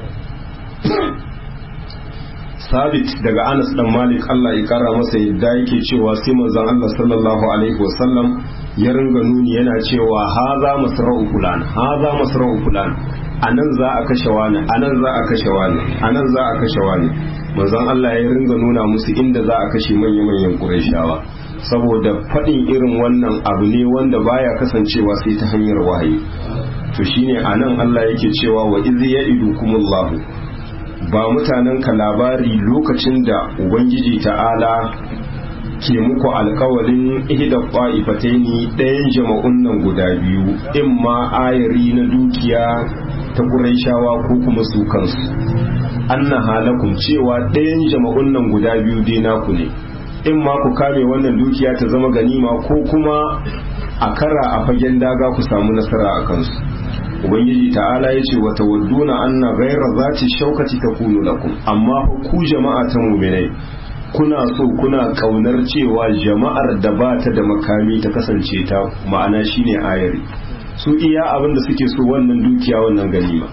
sabit daga Anas dan Malik Allah ya kara masa yadda yake cewa sai manzon Allah sallallahu alaihi wasallam ya ringa nuni yana cewa haza masra'u fulan haza masra'u fulan anan za a kashe wani anan za a kashe wani anan za a kashe wani manzon Allah ya ringa nuna musu inda za a kashe manyan manyan Qurayshawa saboda faɗin irin wannan abu ne wanda baya kasancewa sai ta hanyar wahayi to shine anan Allah yake cewa wa iz ya'idukumullahu ba mutanen ka labari lokacin da ubangiji ta'ala ke muku alkawalin ihda qa'ifataini ɗayan jama'un nan guda biyu in ma ayari na dukiya ta Qurayshawa ko kuma su kansu anna halakum cewa ɗayan jama'un nan guda biyu dai naku ne in ma ku kame wannan dukiya ta zama ganima ko kuma a kara a fagen daga ku samu nasara a kansu ubangiji ta'ala ya ce wata wadduna anna gaira zati shaukati ta kunu lakum amma ku jama'a ta muminai kuna so kuna kaunar cewa jama'ar da ba ta da makami ta kasance ta ma'ana shine ayari su iya abin da suke so wannan dukiya wannan ganima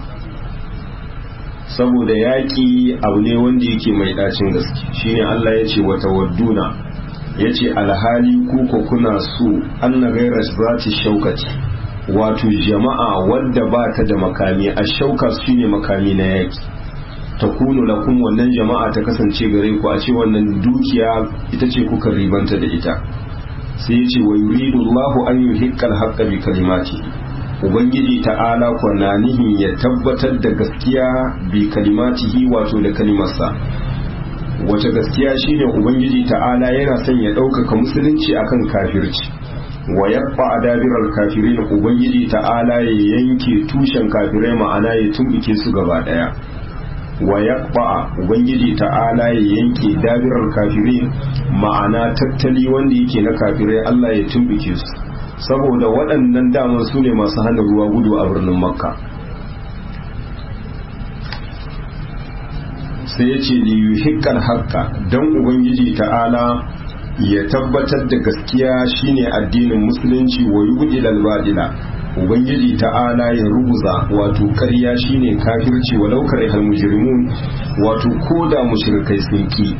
saboda yaƙi abu ne wanda yake mai ɗacin gaske shine Allah ya ce wata wadduna ya ce alhali kuka kuna so anna gaira zati shaukati wato jama'a wadda ba ta da makami a shauka shine makami na yaƙi ta kunu lakum wannan jama'a ta kasance gare ku a ce wannan dukiya ita ce kuka ribanta da ita sai ya ce wa yuridu Allahu an yuhiqqal haqqa bi kalimati ubangiji ta'ala kwana nihin ya tabbatar da gaskiya bi kalimatihi wato da kalimarsa wace gaskiya shine ubangiji ta'ala yana son ya ɗaukaka musulunci akan kafirci wa yaqfa adabiral kafirin ubangiji ta'ala ya yanke tushen kafirai ma'ana ya tumbuke su gaba daya wa yaqfa ubangiji ta'ala ya yanke dabiral kafirin ma'ana tattali wanda yake na kafirai Allah ya tumbuke su saboda waɗannan daman su ne masu hana ruwa gudu a birnin makka sai ya ce liyu hikkal haƙƙa don ubangiji ta'ala ya tabbatar da gaskiya shine addinin musulunci wa yubdi lalbadila ubangiji ta'ala ya rubuza wato ƙarya shine kafirci walau karihal mujrimun wato koda mushrikai sun ki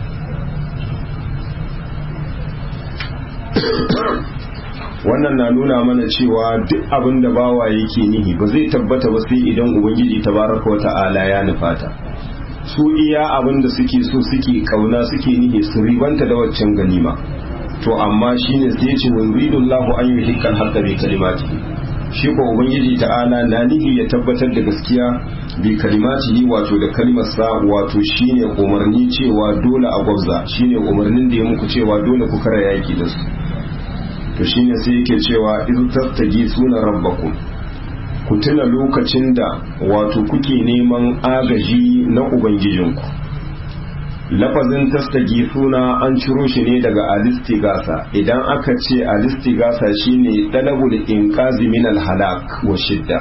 wannan na nuna mana cewa duk abin da bawa yake nihi ba zai tabbata ba sai idan ubangiji tabaraka wa ta'ala ya nufata su iya abin da suke so suke kauna suke nihi su ribanta da waccan ganima to amma shine sai ya ce wa yuridullahu an yuhiqqal haqqa bi kalimati shi ko ubangiji ta'ala na nihi ya tabbatar da gaskiya bi kalimatihi wato da kalmar sa wato shine umarni cewa dole a gwabza shine umarnin da ya muku cewa dole ku kara yaki da su to shine sai yake cewa iz tattagi suna rabbakum ku tuna lokacin da wato kuke neman agaji na ubangijinku lafazin tastagi suna an ciro shi ne daga alistigasa idan aka ce alistigasa shine dalabul inqazi min halak wa shidda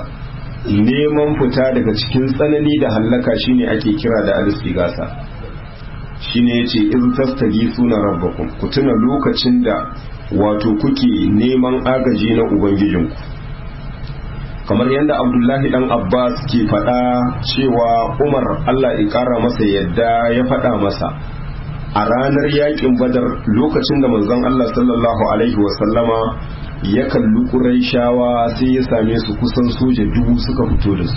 neman fita daga cikin tsanani da hallaka shine ake kira da alistigasa shine yace iz tastaghithuna rabbakum ku tuna lokacin da wato kuke neman agaji na ubangijinku kamar yadda abdullahi dan abbas ke faɗa cewa umar allah ya ƙara masa yadda ya faɗa masa a ranar yakin badar lokacin da manzon allah sallallahu alaihi wasallama ya kalli ƙuraishawa sai ya same su kusan soja dubu suka fito da su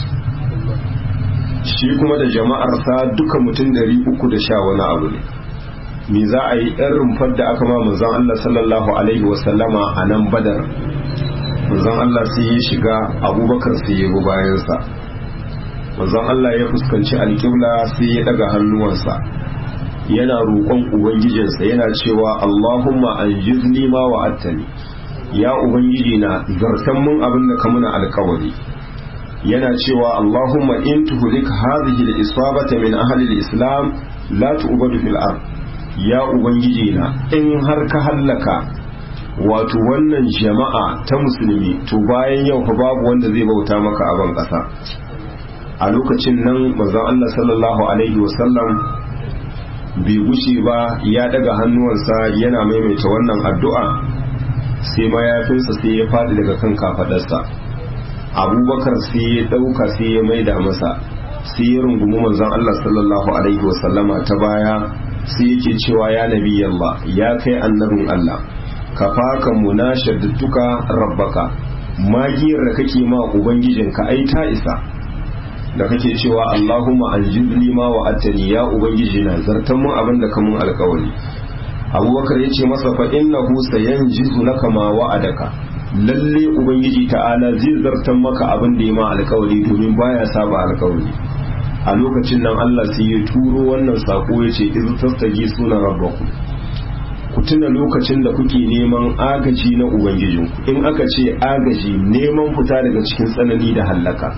shi kuma da jama'arsa duka mutum dari uku da sha wani abu ne me za a yi ɗan rumfar da aka ma manzon Allah sallallahu alaihi wasallama a nan badar manzon Allah sai ya shiga abubakar sai ya bi bayansa manzon Allah ya fuskanci alƙibla sai ya daga hannuwansa yana roƙon ubangijinsa yana cewa Allahumma anjizni ma wa'attani ya ubangiji na zartan mun abin da ka muna alƙawari yana cewa Allahumma in tuhlik hadhihi al-isabata min ahli al-islam la tu'badu fil ard ya ubangiji na in har ka hallaka wato wannan jama'a ta musulmi to bayan yau fa babu wanda zai bauta maka a ban ƙasa a lokacin nan manzon Allah sallallahu alaihi wasallam bai gushe ba ya daga hannuwansa yana maimaita wannan addu'a sai mayafinsa sai ya faɗi daga kan kafaɗarsa abubakar sai ya ɗauka sai ya maida masa sai ya rungumi manzon Allah sallallahu alaihi wasallama ta baya sai yake cewa ya nabi Allah ya kai annabin Allah ka faka munashadduka rabbaka magiyar da kake ma ubangijinka ai ta isa da kake cewa Allahumma aljibni ma wa attani ya ubangiji na zartan mun abin da kamun alkawari abubakar ya ce masa fa innahu sayanjizu laka ma wa'adaka lalle ubangiji ta'ala zai zartan maka abin da ya ma alkawari domin baya saba alkawari a lokacin nan Allah sai ya turo wannan sako ya ce iz tastaji suna rabbaku ku tuna lokacin da kuke neman agaji na ubangijinku in aka ce agaji neman fita daga cikin tsanani da hallaka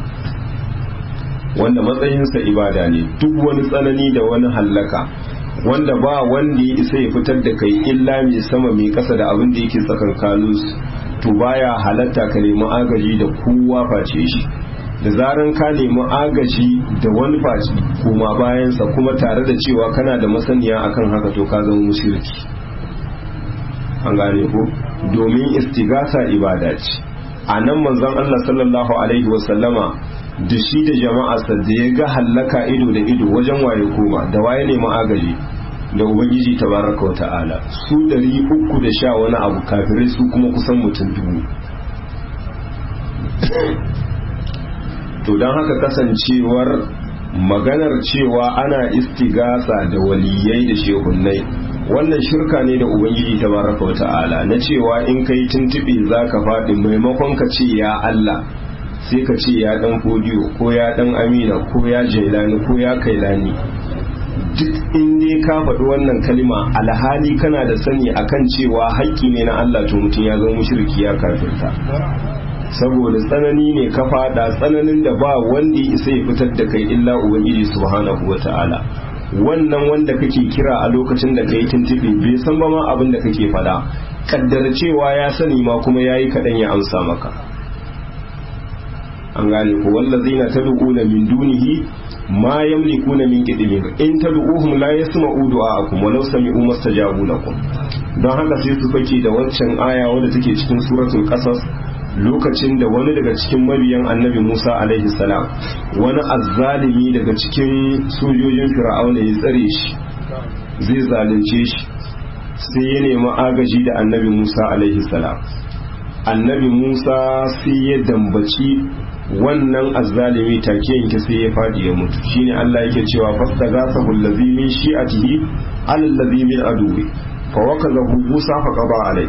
wanda matsayinsa ibada ne duk wani tsanani da wani hallaka wanda ba wanda ya isa ya fitar da kai illa mai sama mai kasa da abin da yake tsakankanin to baya halatta ka nemi agaji da kowa face shi da zaran ka nemi agaji da wani face kuma bayansa kuma tare da cewa kana da masaniya akan haka to ka zama mushriki an gane ko domin istigasa ibada ce a nan manzon Allah sallallahu alaihi wasallama da shi da jama'arsa da ya ga hallaka ido da ido wajen waye koma da waye nemi agaji da ubangiji tabaraka wa ta'ala su dari uku da sha wani abu kafirai su kuma kusan mutum dubu to don haka kasancewar maganar cewa ana istigasa da waliyai da shehunnai wannan shirka ne da ubangiji tabaraka wa ta'ala na cewa in kai tuntuɓe za ka faɗi maimakon ka ce ya Allah sai ka ce ya dan fodiyo ko ya dan amina ko ya jailani ko ya kailani duk in dai ka faɗi wannan kalima alhali kana da sani akan cewa haƙƙi ne na Allah to mutum ya zama mushriki ya kafirta saboda tsanani ne ka fada tsananin da ba wanda ya isa ya fitar da kai illa ubangiji subhanahu wata'ala wannan wanda kake kira a lokacin da kai tuntuɓe bai san ba ma abin da kake faɗa kaddara cewa ya sani ma kuma yayi kaɗan ya amsa maka an gane ko wallazina tad'una min dunihi ma yamlikuna min qidmir in tad'uhum la yasma'u du'aakum walau sami'u mastajabu lakum don haka sai su fake da waccan aya wadda take cikin suratul qasas lokacin da wani daga cikin mabiyan annabi Musa alaihi salam wani azzalimi daga cikin sojojin fir'auna ya tsare shi zai zalunce shi sai ya nemi agaji da annabi Musa alaihi salam annabi Musa sai ya dambaci wannan azzalimi take yanke sai ya fadi ya mutu shine Allah yake cewa fastaghathahu allazi min shi'atihi allazi min aduwi fa wakazahu Musa fa qada alai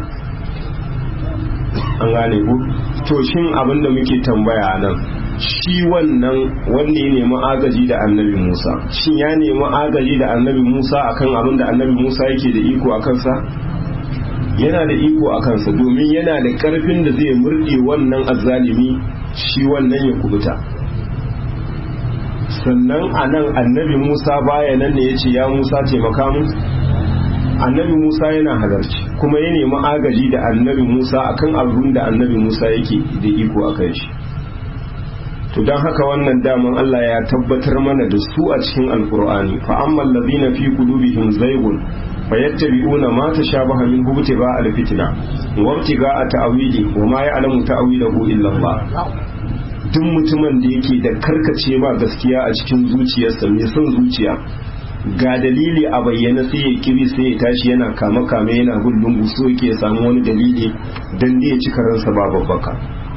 an gane ku to shin abinda muke tambaya nan shi wannan wanda ya nemi agaji da annabi Musa shin ya nemi agaji da annabi Musa akan abin da annabi Musa yake da iko a kansa yana da iko a kansa domin yana da karfin da zai murɗe wannan azzalimi shi wannan ya kubuta sannan a nan annabi musa baya nan ne ya ce ya musa taimaka mu annabi musa yana halarci kuma ya nemi agaji da annabi musa akan abin da annabi musa yake da iko a kan shi to don haka wannan daman Allah ya tabbatar mana da su a cikin alkur'ani fa amma allazina fi qulubihim zaygun fayattabi'una ma tashabaha min hubtiga alfitna wa ibtiga ta'wili wa ma ya'lamu ta'wilahu illa Allah duk mutumin da yake da karkace ma gaskiya a cikin zuciyarsa mai son zuciya ga dalili a bayyana sai ya kiri sai ya tashi yana kama kame yana gullun so yake samu wani dalili dan da ya ci karansa ba babbaka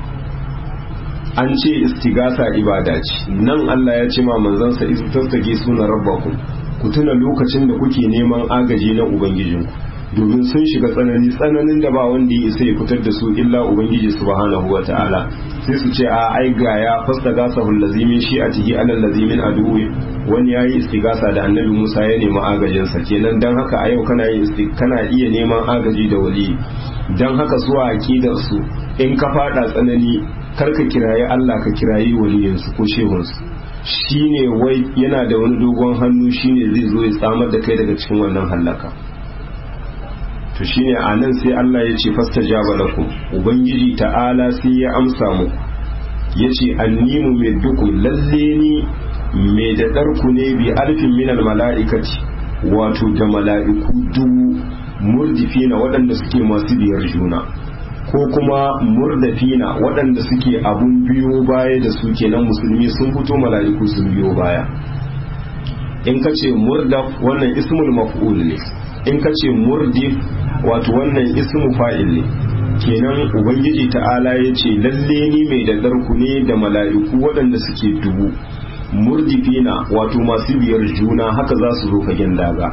an ce istigasa ibada ce nan Allah ya ce ma manzansa isu tastage suna rabbakum ku tuna lokacin da kuke neman agaji na ubangijinku domin sun shiga tsanani tsananin da ba wanda ya isa ya fitar da su illa ubangiji subhanahu wa ta'ala sai su ce a ai ga ya fasta gasa lazimin shi a tihi alal lazimin aduwi wani ya yi istigasa da annabi musa ya nemi agajinsa kenan don haka a yau kana kana iya neman agaji da wali don haka zuwa aqidar su in ka fada tsanani kar ka kirayi Allah ka kirayi waliyinsu ko shehunsu shine wai yana da wani dogon hannu shine zai zo ya tsamar da kai daga cikin wannan hallaka to shine a nan sai Allah ya ce fastajaba lakum ubangiji ta'ala sai ya amsa muku yace annimu mai duku lalle ni mai da ɗarku ne bi alfin minal mala'ikati wato da mala'iku dubu murdifina waɗanda suke masu biyar juna ko kuma murdafina waɗanda suke abun biyo baya da su kenan musulmi sun fito mala'iku sun biyo baya in ka ce murdaf wannan ismul maf'ul ne in ka ce murdif wato wannan ismu fa'il ne kenan ubangiji ta'ala ya ce lalle ni mai da ɗarku ne da mala'iku waɗanda suke dubu murdifina wato masu biyar juna haka za su zo fagen daga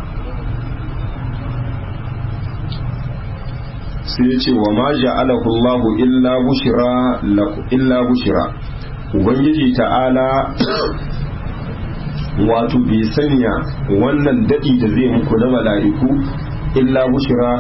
sai ya ce wa ma ja'alahu Allahu illa bushira illa bushira ubangiji ta'ala wato bai sanya wannan dadi da zai muku na mala'iku illa bushira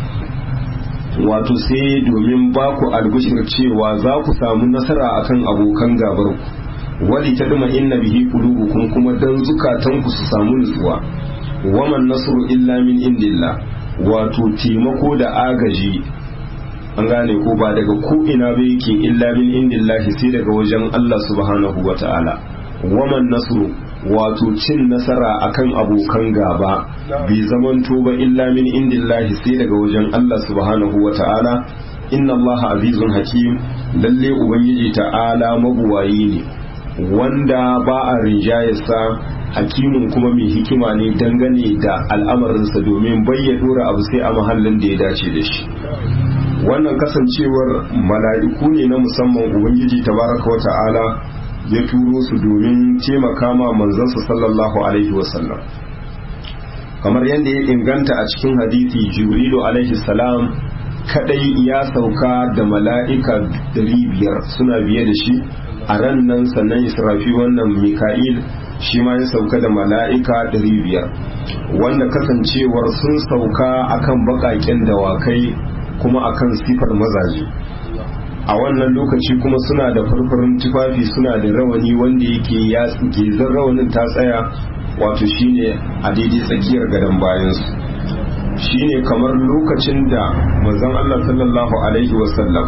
wato sai domin ba ku albushir cewa za ku samu nasara akan abokan gabar ku wali ta duma inna bihi qulubukum kuma dan zukatanku su samu nutsuwa waman nasru illa min indillah wato taimako da agaji an gane ko ba daga ko ina ba yake illa min indillahi sai daga wajen Allah subhanahu wata'ala waman nasru wato cin nasara akan abokan gaba bai zamanto ba illa min indillahi sai daga wajen Allah subhanahu wata'ala inna Allah azizun hakim lalle ubangiji ta'ala mabuwayi ne wanda ba a rinjayarsa hakimin kuma mai hikima ne dangane da al'amarinsa domin bayya dora abu sai a mahallin da ya dace da shi wannan kasancewar mala'iku ne na musamman ubangiji tabaraka wa ta'ala ya turo su domin taimaka ma manzansa sallallahu alaihi wasallam kamar yadda ya inganta a cikin hadisi jibrilu alaihi salam kadai ya sauka da mala'ika biyar suna biye da shi a ran nan sannan israfi wannan mika'il shi ma ya sauka da mala'ika biyar wanda kasancewar sun sauka akan baƙaƙen dawakai kuma akan sifar mazaje a wannan lokaci kuma suna da farfarin tufafi suna da rawani wanda yake ya gezar rawanin ta tsaya wato shine a daidai tsakiyar gadon bayansu shine kamar lokacin da manzon Allah sallallahu alaihi wasallam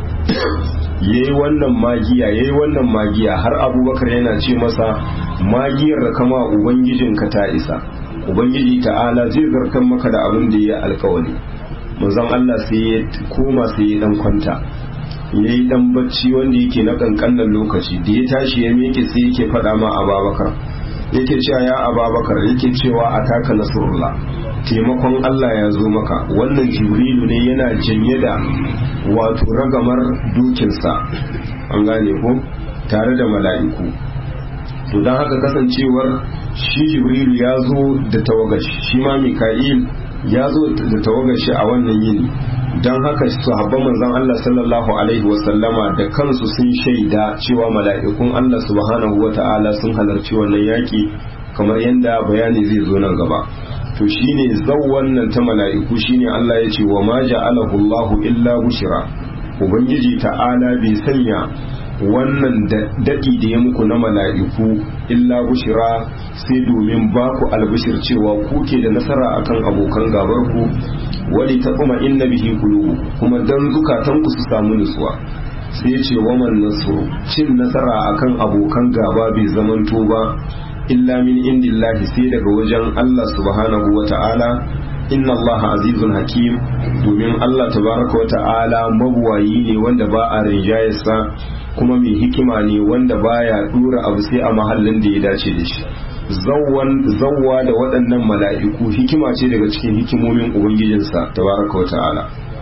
yayi wannan magiya yayi wannan magiya har abubakar yana ce masa magiyar da kama ubangijinka ta isa ubangiji ta'ala zai zartar maka da abin da ya alkawari manzon Allah sai ya koma sai ya dan kwanta ya yi dan bacci wanda yake na kankanan lokaci da ya tashi ya miƙe sai yake faɗa ma ababakar yake cewa ya ababakar yake cewa a taka nasrullah taimakon Allah ya zo maka wannan jibrilu ne yana janye da wato ragamar dukinsa an gane ko tare da mala'iku to don haka kasancewar shi jibrilu ya zo da tawagashi shi ma mika'il ya zo da tawagashi a wannan yini don haka sahabban manzon Allah sallallahu alaihi wasallama da kansu sun shaida cewa mala'ikun Allah subhanahu wata'ala sun halarci wannan yaki kamar yadda bayani zai zo nan gaba to shine zau wannan ta mala'iku shine Allah ya ce wa ma ja'alahu Allah illa bushra ubangiji ta'ala bai sanya wannan daɗi da ya muku na mala'iku illa bushira sai domin ba ku albishir cewa ku ke da nasara akan abokan gabar ku wali ta kuma inna bihi kulubu kuma dan zukatan ku su samu nutsuwa sai ya ce waman nasru cin nasara akan abokan gaba bai zamanto ba illa min indillahi sai daga wajen Allah subhanahu wa ta'ala inna Allah azizun hakim domin Allah tabaraka wa ta'ala mabuwayi ne wanda ba a rinjayarsa kuma mai hikima ne wanda baya dura abu sai a mahallin da ya dace da shi zawwa da waɗannan mala'iku hikima ce daga cikin hikimomin ubangijinsa tabaraka wa ta'ala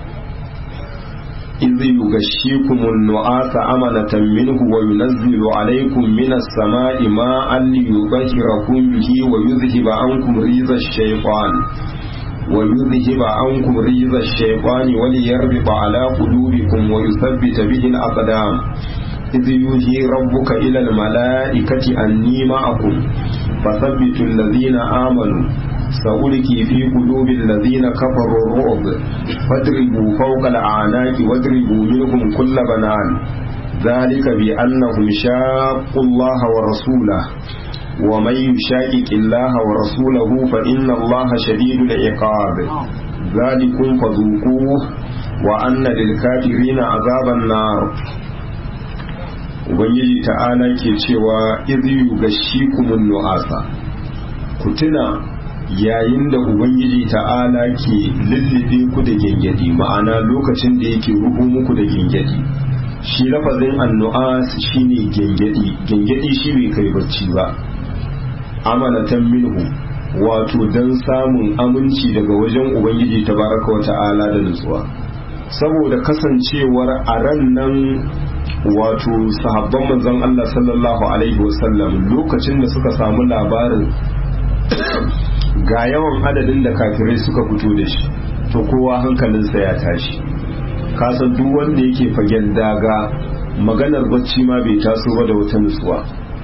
إذ يغشيكم النعاس أمنة منه وينزل عليكم من السماء ماء ليطهركم به ويذهب عنكم ريز الشيطان ويذهب عنكم ريز الشيطان وليربط على قلوبكم ويثبت به الأقدام إذ يوحي ربك إلى الملائكة أني معكم فثبتوا الذين آمنوا سألقي في قلوب الذين كفروا الرعب فاضربوا فوق الأعناق واضربوا منهم كل بنان ذلك بأنهم شاقوا الله ورسوله ومن يشاقق الله ورسوله فإن الله شديد العقاب ذلكم فذوقوه وأن للكافرين عذاب النار Ubangiji ta'ala ke cewa izu yugashikumun nu'asa ku tuna yayin da ubangiji ta'ala ke lullube ku da gengedi ma'ana lokacin da yake rubu muku da gengedi shi lafazin annu'as shine gengedi gengedi shi bai kai bacci ba amanatan minhu wato dan samun aminci daga wajen ubangiji tabaraka wa ta'ala da nutsuwa saboda kasancewar a ran nan wato sahabban manzon Allah sallallahu alaihi wasallam lokacin da suka samu labarin ga yawan adadin da kafirai suka fito da shi to kowa hankalinsa ya tashi kasan duk wanda yake fagen daga maganar bacci ma bai taso ba da wata nutsuwa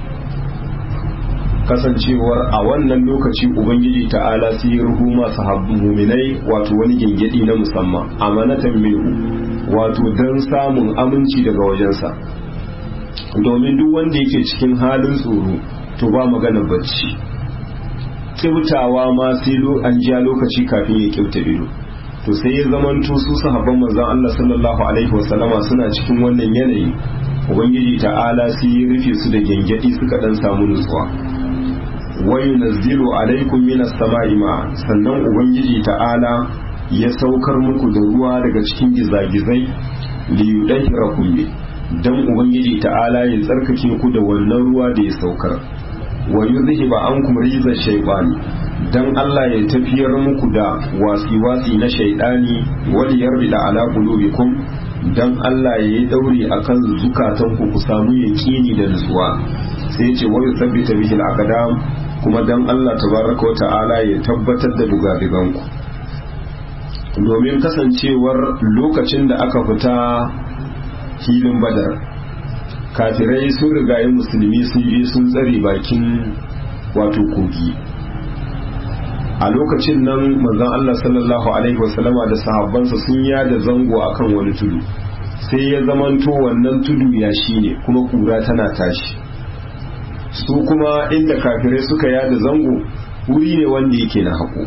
kasancewar a wannan lokaci ubangiji ta'ala sai ya ruhu masu muminai wato wani gengedi na musamman amanatan minhu wato don samun aminci daga wajensa domin duk wanda yake cikin halin tsoro to ba maganar bacci kyautawa ma sai an ja lokaci kafin ya kyauta ido to sai ya zamanto su sahabban manzon Allah sallallahu alaihi wasallama suna cikin wannan yanayi ubangiji ta'ala sai ya rufe su da gengedi suka dan samu nutsuwa wa yunazzilu alaikum minas sama'i ma sannan ubangiji ta'ala ya saukar muku da ruwa daga cikin gizagizai li yudahirakum bi dan ubangiji ta'ala ya tsarkake ku da wannan ruwa da ya saukar wa yuzhiba ankum riza shaytani dan Allah ya tafiyar muku da wasi-wasi na shaydani wal yarda ala qulubikum dan Allah ya yi daure akan zukatan ku ku samu yaqini da nutsuwa sai ya ce wa yuthabbita bihi al-aqdam kuma dan Allah tabaraka wa ta'ala ya tabbatar da dugadigan ku domin kasancewar lokacin da aka fita filin badar kafirai sun rigaye musulmi sun je sun tsare bakin wato kogi a lokacin nan manzon Allah sallallahu alaihi wasallama da sahabbansa sun yada zango akan wani tudu sai ya zamanto wannan tudu ya ne kuma kura tana tashi su kuma inda kafirai suka yada zango wuri ne wanda yake na haƙo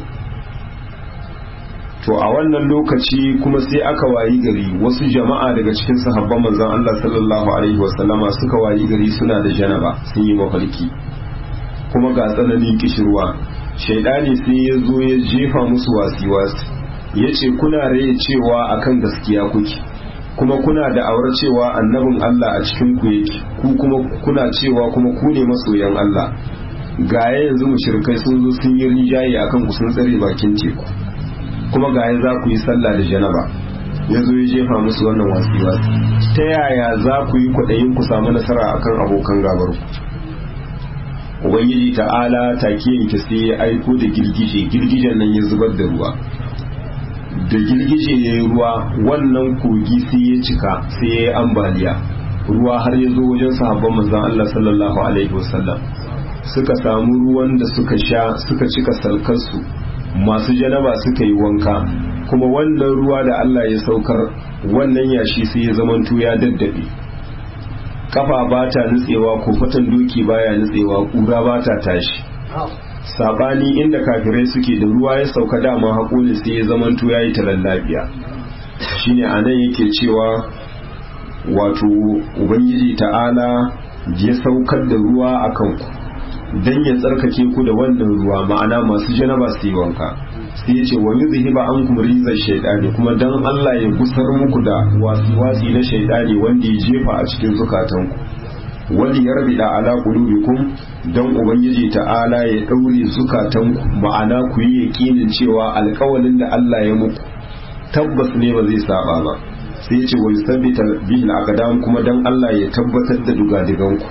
to a wannan lokaci kuma sai aka wayi gari wasu jama'a daga cikin sahabban manzon Allah sallallahu alaihi wasallama suka wayi gari suna da janaba sun yi mafarki kuma ga tsananin kishirwa shaidani sai ya zo ya jefa musu wasi-wasi ya ce kuna raye cewa akan gaskiya kuke kuma kuna da awar cewa annabin Allah a cikin ku yake ku kuma kuna cewa kuma ku ne masoyan Allah ga yanzu mushrikai sun zo sun yi rijaye akan ku sun tsare bakin teku kuma ga za ku yi sallah da janaba ya zo ya jefa musu wannan wasi-wasi ta yaya za ku yi kwaɗayin ku samu nasara akan abokan gabar ku ubangiji ta'ala take yanke sai ya aiko da girgije girgijen nan ya zubar da ruwa da girgije ya yi ruwa wannan kogi sai ya cika sai ya yi ambaliya ruwa har ya zo wajen sahabban manzon Allah sallallahu alaihi wasallam suka samu ruwan da suka sha suka cika salkarsu masu janaba suka yi wanka kuma wannan ruwa da Allah ya saukar wannan yashi sai ya zamanto ya daddabe kafa ba ta nutsewa ko fatan doki baya nutsewa kura ba ta tashi sabani inda kafirai suke da ruwa ya sauka dama haƙoli sai ya zamanto ya yi talan lafiya shine a nan yake cewa wato ubangiji ta'ala ya saukar da ruwa a kanku don ya tsarkake ku da wannan ruwa ma'ana masu janaba su yi wanka sai ya ce wa yuzhiba ankum rizal shaytani kuma dan Allah ya gusar muku da wasi na shaytani wanda ya jefa a cikin zukatanku wali yarbida ala qulubikum dan ubangiji ta'ala ya daure zukatanku ma'ana ku yi yakinin cewa alƙawalin da Allah ya muku tabbas ne ba zai saba ba sai ya ce wa yusabbita bihi al kuma dan Allah ya tabbatar da dugadiganku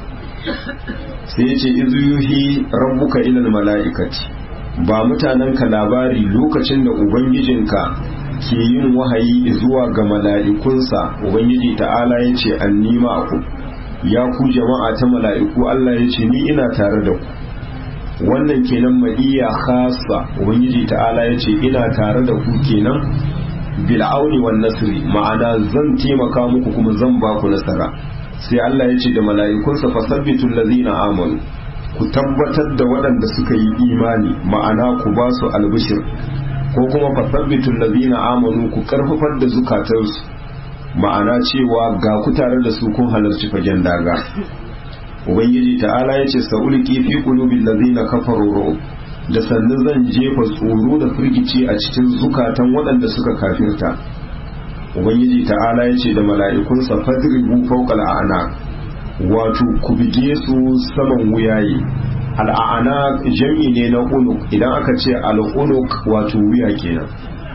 sai ya ce izu yuhi rabbuka ilal mala'ikati ba mutanenka labari lokacin da ubangijinka ke yin wahayi zuwa ga mala'ikunsa ubangiji ta'ala ya ce an nima ku ya ku jama'a ta mala'iku Allah ya ce ni ina tare da ku wannan kenan ma'iya khasa ubangiji ta'ala ya ce ina tare da ku kenan bil'auni wan nasri ma'ana zan taimaka muku kuma zan ba ku nasara sai Allah ya ce da mala'ikunsa fasabbitul ladzina amanu ku tabbatar da waɗanda suka yi imani ma'ana ku ba su albishir ko kuma fasabbitul ladzina amanu ku karfafar da zukatansu ma'ana cewa ga ku tare da su kun halarci fagen daga ubangiji ta'ala ya ce sa'ulki fi qulubil ladzina kafaru ru'ub da sannu zan jefa tsoro da firgici a cikin zukatan waɗanda suka kafirta ubangiji ta'ala ya ce da mala'ikunsa fadribu fawqa al'ana wato ku bige su saman wuyaye al'ana jam'i ne na unuk idan aka ce al'unuk wato wuya kenan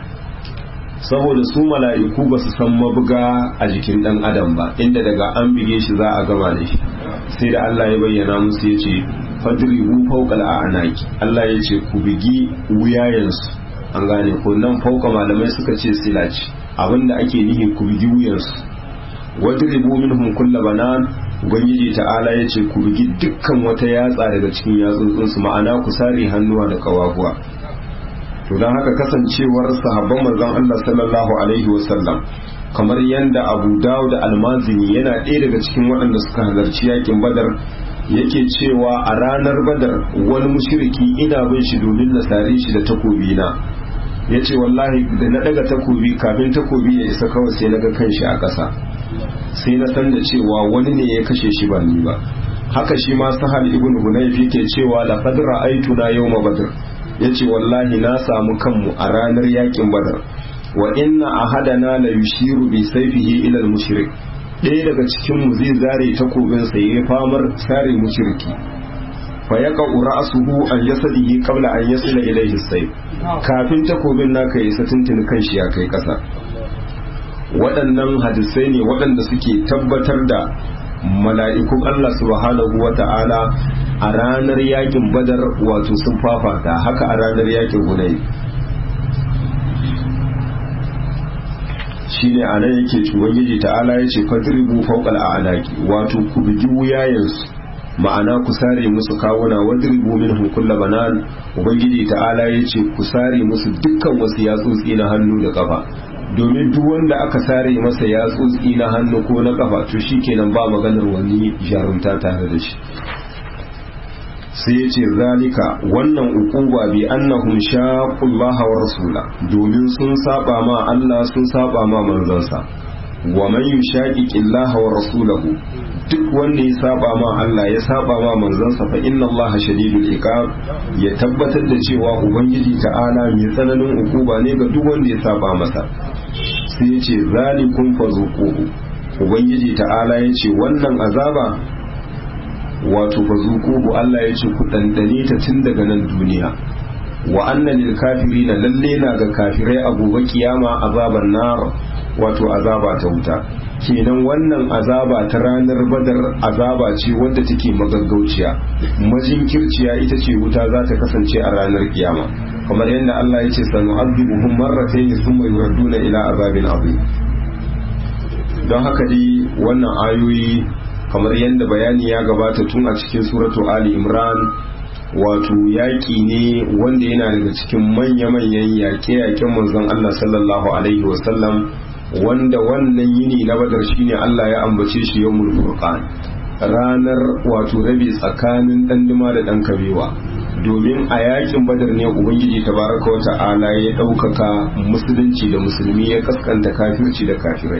saboda su mala'iku ba su san mabuga a jikin dan adam ba inda daga an bige shi za a gama da shi sai da Allah ya bayyana musu ya ce fadribu fawqal a'naki Allah ya ce ku bigi wuyayensu an gane ko nan fauka malamai suka ce silaci abinda ake nihi ku bigi wuyansu wadribu minhum kulla banan ubangiji ta'ala ya ce ku bigi dukkan wata yatsa daga cikin yatsotsinsu ma'ana ku sare hannuwa da kawaguwa to don haka kasancewar sahabban manzon Allah sallallahu alaihi wasallam kamar yadda Abu Dawud al-Mazini yana ɗaya daga cikin waɗanda suka halarci yakin Badar yake cewa a ranar Badar wani mushriki ina bin shi domin na sare shi da takobi na yace wallahi da na daga takobi kafin takobi ya isa kawai sai na ga kanshi a ƙasa sai na san da cewa wani ne ya kashe shi ba ni ba haka shi ma Sahal ibn Hunayf yake cewa laqad ra'aytuna yawma badr ya ce wallahi na samu kanmu a ranar yakin badar wa inna ahadana la yushiru bi sayfihi ila al-mushrik ɗaya daga cikin mu zai zare takobin sa yayi famar sare mushriki fa yaqa ra'suhu an yasdihi qabla an yasila ilayhi sayf kafin takobin naka ya tuntuni kan shi ya kai ƙasa waɗannan hadisai ne waɗanda suke tabbatar da mala'ikun Allah subhanahu wa ta'ala a ranar yakin badar wato sun fafata haka a ranar yakin hunay shine a nan yake ubangiji ta'ala ya ce fadribu fawqal a'laki wato ku bugi wuyayensu ma'ana ku sare musu kawuna wadribu minhum kull banan ubangiji ta'ala ya ce ku sare musu dukkan wasu yatsotsi na hannu da kafa domin duk wanda aka sare masa yatsotsi na hannu ko na kafa to shikenan ba maganar wani jarumta tare da shi sai ya ce zalika wannan ukuba bi annahum shaqullaha wa rasula domin sun saba ma Allah sun saba ma manzansa wa man yushaqiqillaha wa rasulahu duk wanda ya saba ma Allah ya saba ma manzansa fa inna Allah shadidul iqab ya tabbatar da cewa ubangiji ta'ala mai tsananin ukuba ne ga duk wanda ya saba masa sai ya ce zalikum fazuquhu ubangiji ta'ala ya ce wannan azaba wato fazuquhu Allah ya ce ku dandane ta tun daga nan duniya wa anna lil kafirina lalle na ga kafirai a gobe kiyama azaban nar wato azaba ta wuta kenan wannan azaba ta ranar badar azaba ce wadda take magaggauciya majinkirciya ita ce wuta za ta kasance a ranar kiyama kamar yadda Allah ya ce sanu azibuhum marratayn thumma yuraduna ila azabin azim don haka dai wannan ayoyi kamar yadda bayani ya gabata tun a cikin suratu ali imran wato yaƙi ne wanda yana daga cikin manya-manyan yaƙe-yaƙen manzon Allah sallallahu alaihi wasallam wanda wannan yini na badar shine Allah ya ambace shi yawmul furqan ranar wato rabi tsakanin danduma da dan kabewa domin a yakin badar ne ubangiji tabaraka wa ta'ala ya ɗaukaka musulunci da musulmi ya kaskanta kafirci da kafirai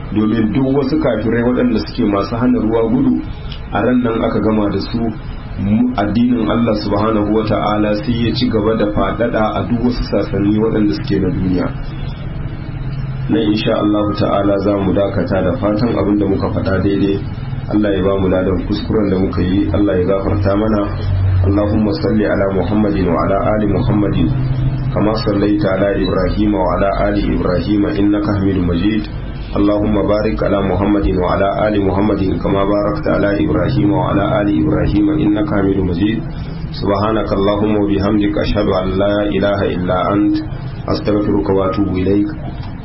domin duk wasu kafirai waɗanda suke masu hana ruwa gudu a ran nan aka gama da su addinin Allah subhanahu wa ta'ala sai ya ci gaba da faɗaɗa a duk wasu sasanni waɗanda suke na duniya na insha Allah ta'ala za mu dakata da fatan abin da muka faɗa daidai Allah ya ba mu ladan kuskuren da muka yi Allah ya gafarta mana Allahumma salli ala Muhammadin wa ala ali Muhammadin kama sallaita ala Ibrahim wa ala ali Ibrahim innaka Hamidum Majid اللهم بارك على محمد وعلى آل محمد كما باركت على إبراهيم وعلى آل إبراهيم إنك حميد مجيد سبحانك اللهم وبحمدك أشهد أن لا إله إلا أنت أستغفرك وأتوب إليك